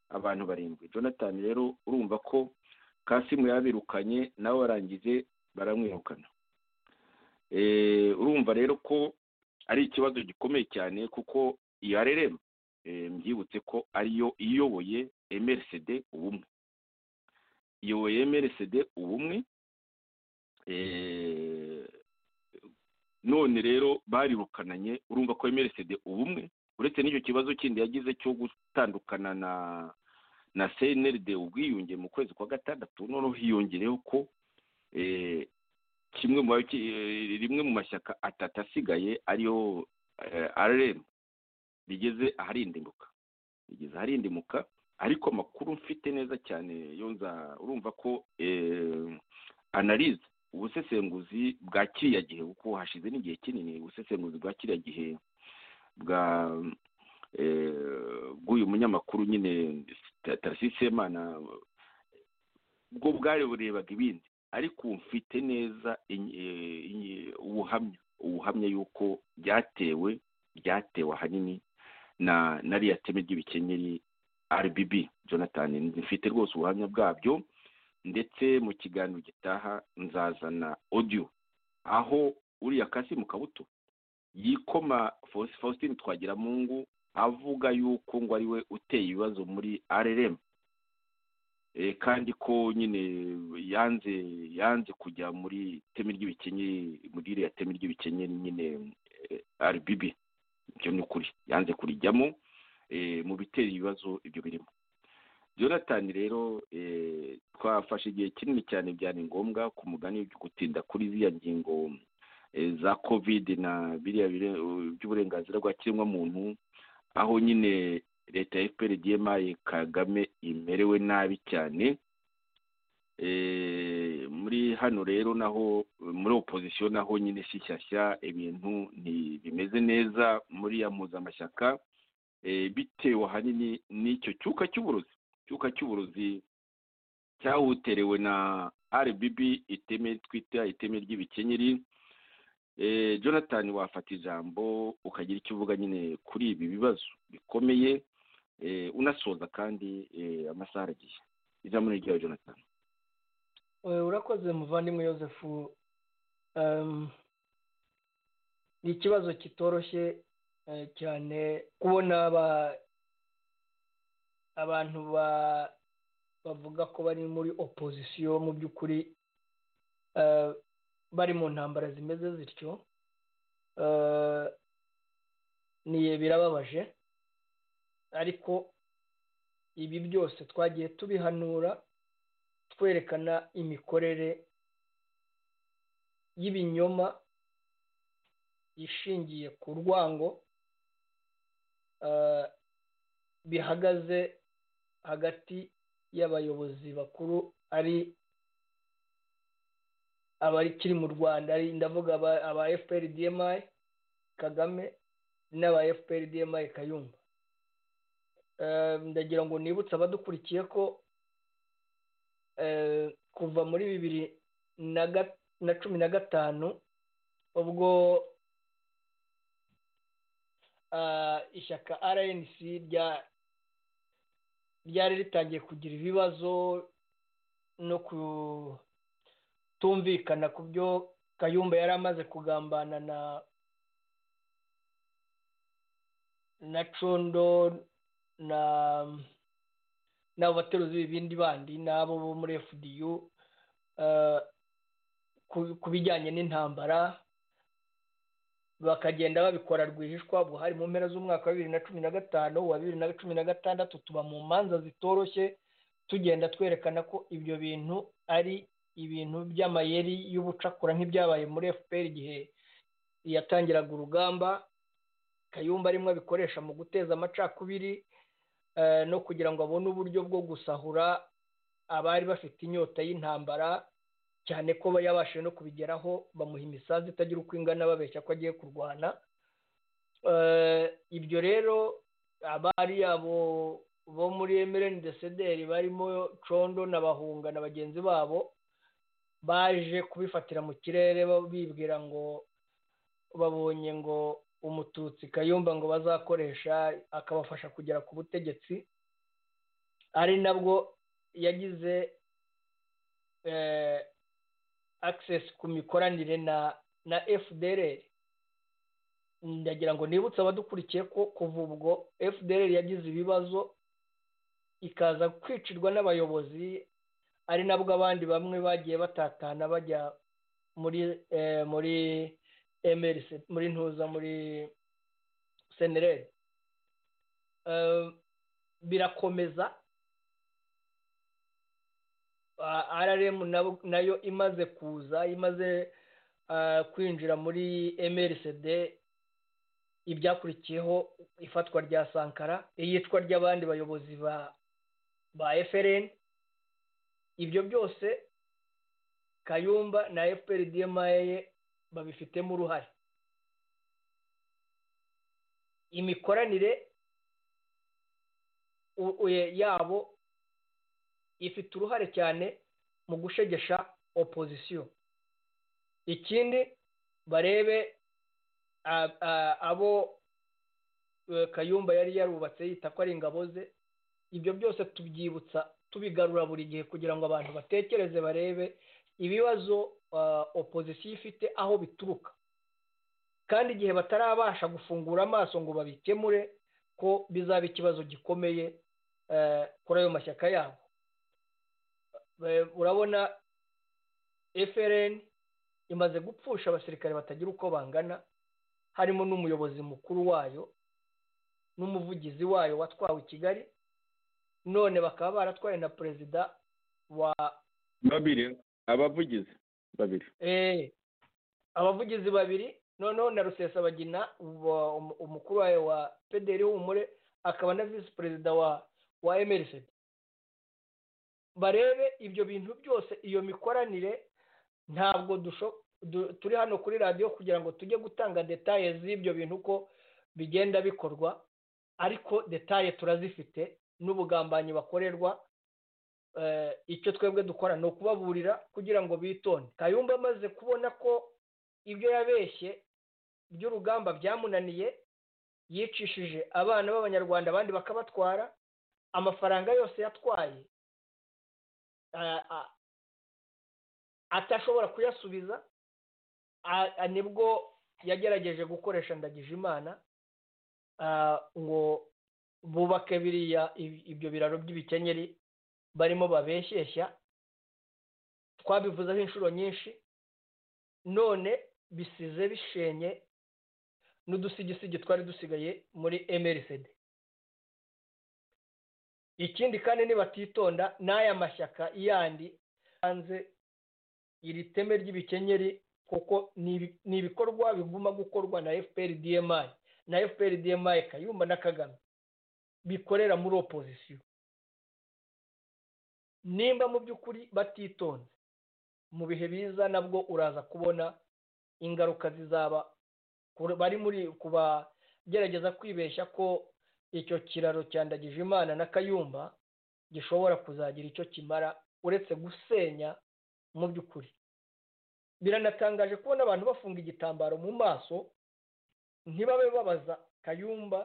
abantu barindwi jonathan rero urumva ko kasimu yabirukanye nawe warangize baramwirukana Eh, urumva rero ko ari ikibazo gikomeye cyane kuko iyo rrm eh, mbyibutse ko ariyo iyoboye mrcd ubumwe iyoboye mrcd ubumwe eh, none rero barirukananye urumva ko mrcd ubumwe uretse n'icyo kibazo kindi yagize cyo gutandukana na na cnld ubwiyunge mu kwezi kwa gatandatu noneho hiyongereho ko eh, kimwe mu bayoboke- eh, rimwe mu mashyaka atatu asigaye ariyo eh, rrm rigeze aharindimuka rigeze aharindimuka ariko amakuru mfite neza cyane yo nza urumva ko eh, analize ubusesenguzi bwa kiriya gihe kuko hashize n'igihe kinini ubusesenguzi bwa kiriya gihe bwa eh, bw'uyu munyamakuru nyine Ta- Tarcisse Semana bwo bwari burebaga ibindi ariko ubu mfite neza inyi- eh, inyi- ubuhamya ubuhamya yuko byatewe byatewe ahanini na na ririya teme ry'ibikenyeri rbb jonathan mfite rwose ubuhamya bwabyo ndetse mu kiganiro gitaha nzazana audio aho uriya kasimu kabuto yikoma Faus- faustin twagiramungu avuga yuko ngo ari we uteye ibibazo muri rrm Eh, kandi ko nyine yanze yanze kujya muri teme ry'ibikenyeri muri iriya teme ry'ibikenyeri nyine eh, rbb ibyo ni ukuri yanze kurijyamo eh, mu bitera ibibazo ibyo birimo jonathan rero eh, twafashe igihe kinini cyane byari ngombwa ku mugani wo gutinda kuri ziriya ngingo eh, za covid na biriya bire- by'uburenganzira bwa kiremwamuntu aho nyine leta ya fpr dma kagame imerewe nabi cyane Eh, muri hano rero naho muri opozisiyo naho nyine si shyashya ibintu ntibimeze neza muri ya mpuzamashyaka eh, bitewe ahanini n'icyo cyuka cy'uburozi cyuka cy'uburozi cyahuterewe na rbb iteme twita iteme ry'ibikenyeri Eh, jonathan wafata ijambo ukagira icyo uvuga nyine kuri ibi bibazo bikomeye eh, unasoza kandi eh, amasaha aragiye ijambo ni ryawe jonathan Eh, urakoze muvandimwe Joseph Em, ni ikibazo kitoroshye eh, cyane kubona aba- abantu ba- bavuga ko bari muri opozisiyo mu by'ukuri eh, bari mu ntambara zimeze zityo Eh, ni birababaje ariko ibi byose twagiye tubihanura twerekana imikorere y'ibinyoma ishingiye ku rwango eh, bihagaze hagati y'abayobozi bakuru ari abakiri mu rwanda ari ndavuga aba- aba fprdmi kagame n'aba fprdmi kayumba Eh, ndagira ngo nibutse abadukurikiye ko eh, kuva muri bibiri na ga- na cumi na gatanu ubwo ah, ishyaka rnc rya ryari ritangiye kugira ibibazo no kutumvikana ku byo kayumba yari amaze kugambana na na condo na n'abo bateruzi b'ibindi bandi n'abo bo muri fdu eh, ku- ku bijyanye n'intambara bakagenda babikora rwihishwa buhari mu mpera z'umwaka wa bibiri na cumi na gatanu wa bibiri na cumi na gatandatu tuba mu manza zitoroshye tugenda twerekana ko ibyo bintu ari ibintu by'amayeri y'ubucakura nk'ibyabaye muri fpr igihe yatangiraga urugamba kayumba arimo abikoresha mu guteza amacakubiri eh, no kugira ngo abone uburyo bwo gusahura abari bafite inyota y'intambara cyane ko yabashije no kubigeraho bamuha imisanzu itagira uko ingana babeshya ko agiye kurwana Eh, ibyo rero abari abo bo muri emereni desederi barimo condo na bahunga na bagenzi babo baje kubifatira mu kirere ba- bibwira ngo babonye ngo umututsi kayumba ngo bazakoresha akabafasha kugera ku butegetsi ari nabwo yagize eh, access ku mikoranire na na fdr ndagira ngo nibutse abadukurikiye ko kuva ubwo fdr yagize ibibazo ikaza kwicirwa n'abayobozi ari nabwo abandi bamwe bagiye batatana bajya muri eh, muri mrc muri ntuza muri senereri birakomeza Ah, rrm nabo- nayo imaze kuza imaze ah, kwinjira muri mrcd ibyakurikiyeho ifatwa rya sankara iyicwa ry'abandi bayobozi ba ba frn ibyo byose kayumba na fprdma ye babifitemo uruhare imikoranire u- u- yabo ifite uruhare cyane mu gushegesha opozisiyo ikindi barebe a- a- abo eh, kayumba yari yarubatse yita ko ari ingabo ze ibyo byose tubyibutsa tubigarura buri gihe kugira ngo abantu batekereze barebe ibibazo ah, opozisiyo ifite aho bituruka kandi igihe batarabasha gufungura amaso ngo babikemure ko bizaba ikibazo gikomeye eh, kuri ayo mashyaka yabo Eh, urabona frn imaze gupfusha abasirikare batagira uko bangana harimo n'umuyobozi mukuru wayo n'umuvugizi wayo watwawe i kigali none bakaba baratwaye na perezida wa babiri abavugizi babiri eh, abavugizi babiri noneho na rusesabagina wa- um- umukuru wayo wa pederi humure akaba na visi perezida wa wa mrc barebe ibyo bintu byose iyo mikoranire ntabwo dusho- du- turi hano kuri radiyo kugira ngo tujye gutanga detaye z'ibyo bintu uko bigenda bikorwa ariko detaye turazifite n'ubugambanyi bakorerwa icyo twebwe dukora ni ukubaburira kugira ngo bitonde kayumba amaze kubona ko ibyo yabeshye by'urugamba byamunaniye yicishije abana b'abanyarwanda abandi bakabatwara amafaranga yose yatwaye atashobora kuyasubiza nibwo yagerageje gukoresha ndagijimana ngo bubake biriya ibyo biraro by'ibikenyeri barimo babeshyeshya twabivuzeho inshuro nyinshi none bisize bishenye n'udusigisigi twari dusigaye muri emerisede ikindi kandi nibatitonda n'aya mashyaka yandi hanze iri teme ry'ibikenyeri kuko ni ibikorwa biguma gukorwa na efuperi diyemayi na efuperi diyemayi kayumba na kagame bikorera muri opozisiyo nimba mu by'ukuri batitonze mu bihe biza nabwo uraza kubona ingaruka zizaba bari muri kubagerageza kwibeshya ko icyo kiraro cyandagije imana na kayumba gishobora kuzagira icyo kimara uretse gusenya mu by'ukuri biranatangaje kubona abantu bafunga igitambaro mu maso ntibabe babaza kayumba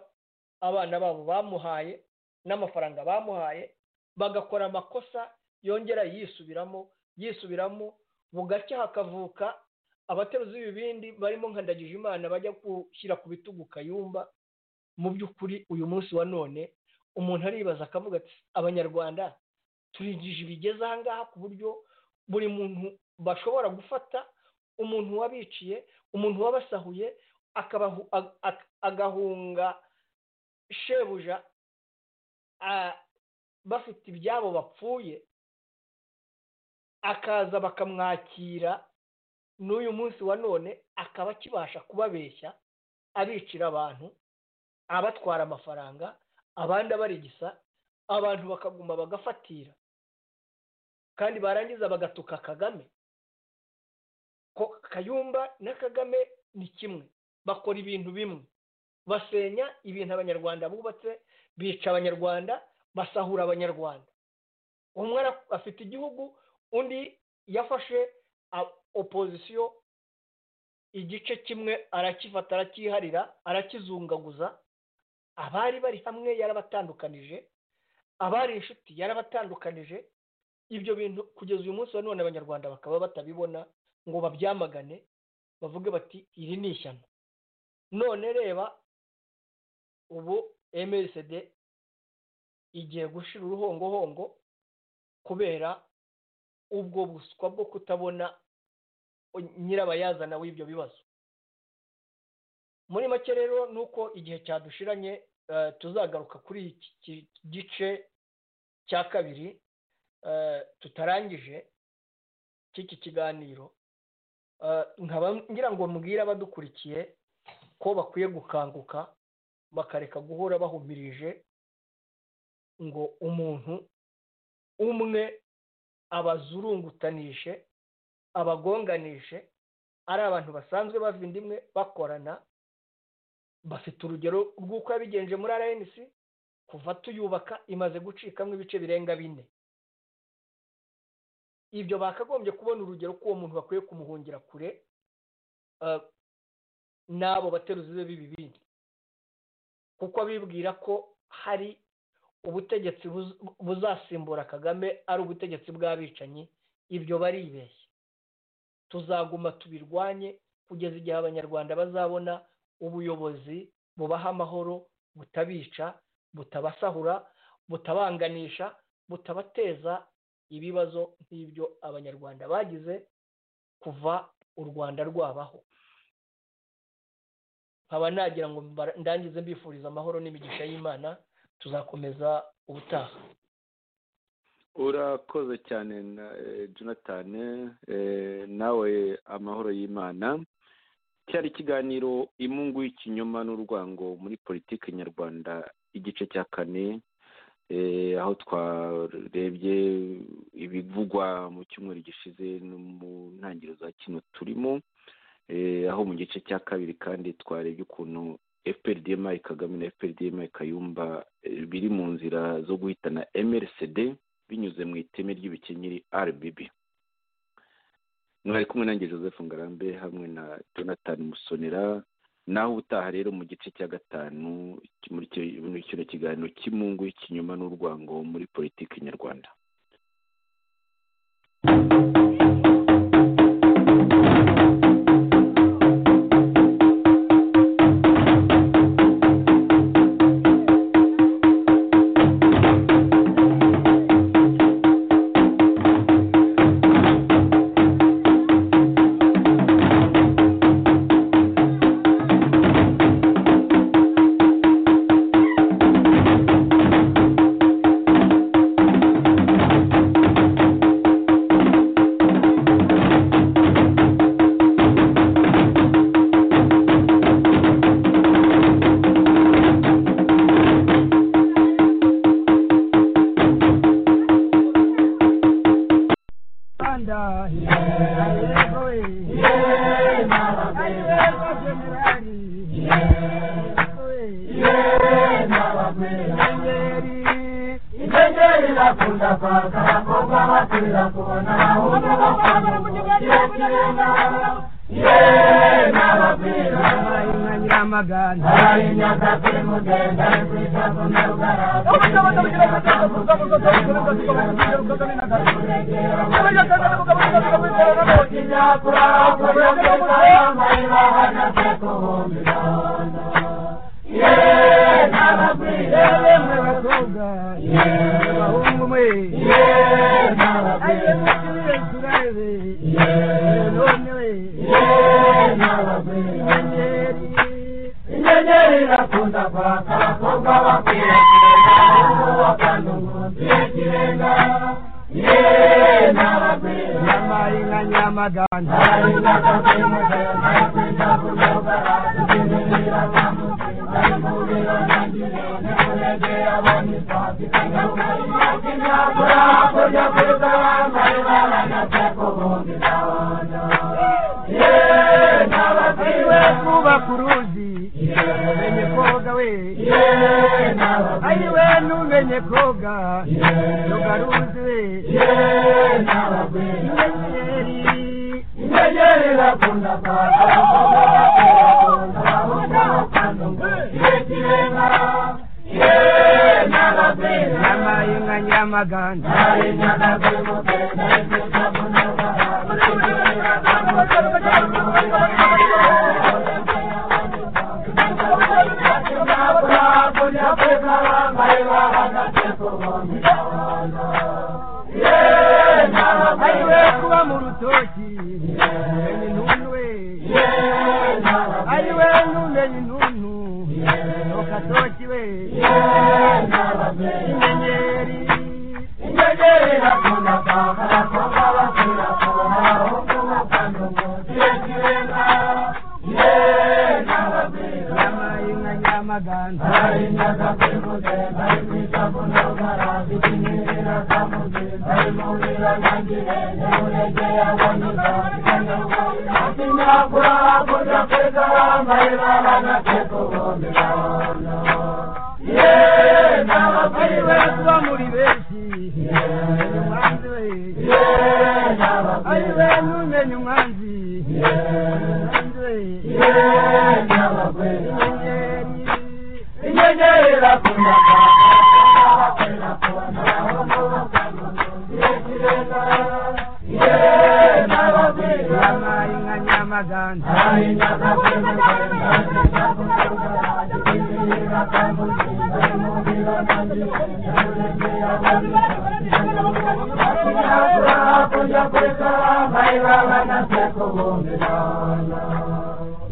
abana babo bamuhaye n'amafaranga bamuhaye bagakora amakosa yongera yisubiramo yisubiramo bugacya hakavuka abateruzi b'ibibindi barimo nkandagije imana bajya gushyira ku bitugu kayumba mu by'ukuri uyu munsi wa none umuntu aribaza akavuga ati abanyarwanda turigije bigeze ahangaha ku buryo buri muntu bashobora gufata umuntu wabiciye umuntu wabasahuye agahunga shebuja bafite ibyabo bapfuye akaza bakamwakira n'uyu munsi wa none akaba akibasha kubabeshya abicira abantu abatwara amafaranga abandi abarigisa abantu bakaguma bagafatira kandi barangiza bagatuka kagame ko kayumba na kagame ni kimwe bakora ibintu bimwe basenya ibintu abanyarwanda bubatse bica abanyarwanda basahura abanyarwanda umwe afite igihugu undi yafashe opozisiyo igice kimwe arakifata arakiharira arakizungaguza abari bari hamwe yarabatandukanije abari inshuti yarabatandukanije ibyo bintu kugeza uyu munsi wa none abanyarwanda bakaba batabibona ngo babyamagane bavuge bati iri ni ishyano none reba ubu msd igiye gushira uruhongohongo kubera ubwo buswa bwo kutabona nyirabayazana w'ibyo bibazo muri make rero ni uko igihe cyadushiranye tuzagaruka kuri iki gice cya kabiri tutarangije cy'iki kiganiro nkaba ngira ngo mbwire abadukurikiye ko bakwiye gukanguka bakareka guhora bahumirije ngo umuntu umwe abazurungutanishe abagonganishe ari abantu basanzwe bava indimwe bakorana bafite urugero rw'uko yabigenje muri rnc kuva tuyubaka imaze gucikamo ibice birenga bine ibyo bakagombye kubona urugero ko uwo muntu bakwiye kumuhungira kure n'abo bateruzi be b'ibibindi kuko bibwira ko hari ubutegetsi buzasimbura kagame ari ubutegetsi bw'abicanyi ibyo baribeshya tuzaguma tubirwanye kugeza igihe abanyarwanda bazabona ubuyobozi bubaha amahoro butabica butabasahura butabanganisha butabateza ibibazo nk'ibyo abanyarwanda bagize kuva u rwanda rwabaho nkaba nagira ngo ndangize mbifuriza amahoro n'imigisha y'imana tuzakomeza ubutaha urakoze cyane na jonathan nawe amahoro y'imana cyari ikiganiro imungu y'ikinyoma n'urwango muri politiki nyarwanda igice cya kane aho twarebye ibivugwa mu cyumweru gishize no mu ntangiriro za kino turimo aho mu gice cya kabiri kandi twarebye ukuntu fprdma kagame na fprdma kayumba biri mu nzira zo guhitana mrcd binyuze mu iteme ry'ibikenyeri rbb mwari kumwe nanjye joseph ngarambe hamwe na jonathan musonera naho ubutaha rero mu gice cya gatanu muri kino kiganiro cy'imungu y'ikinyoma n'urwango muri politiki nyarwanda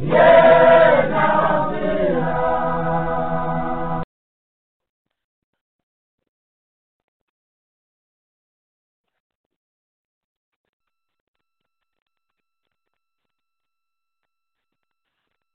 Yeah.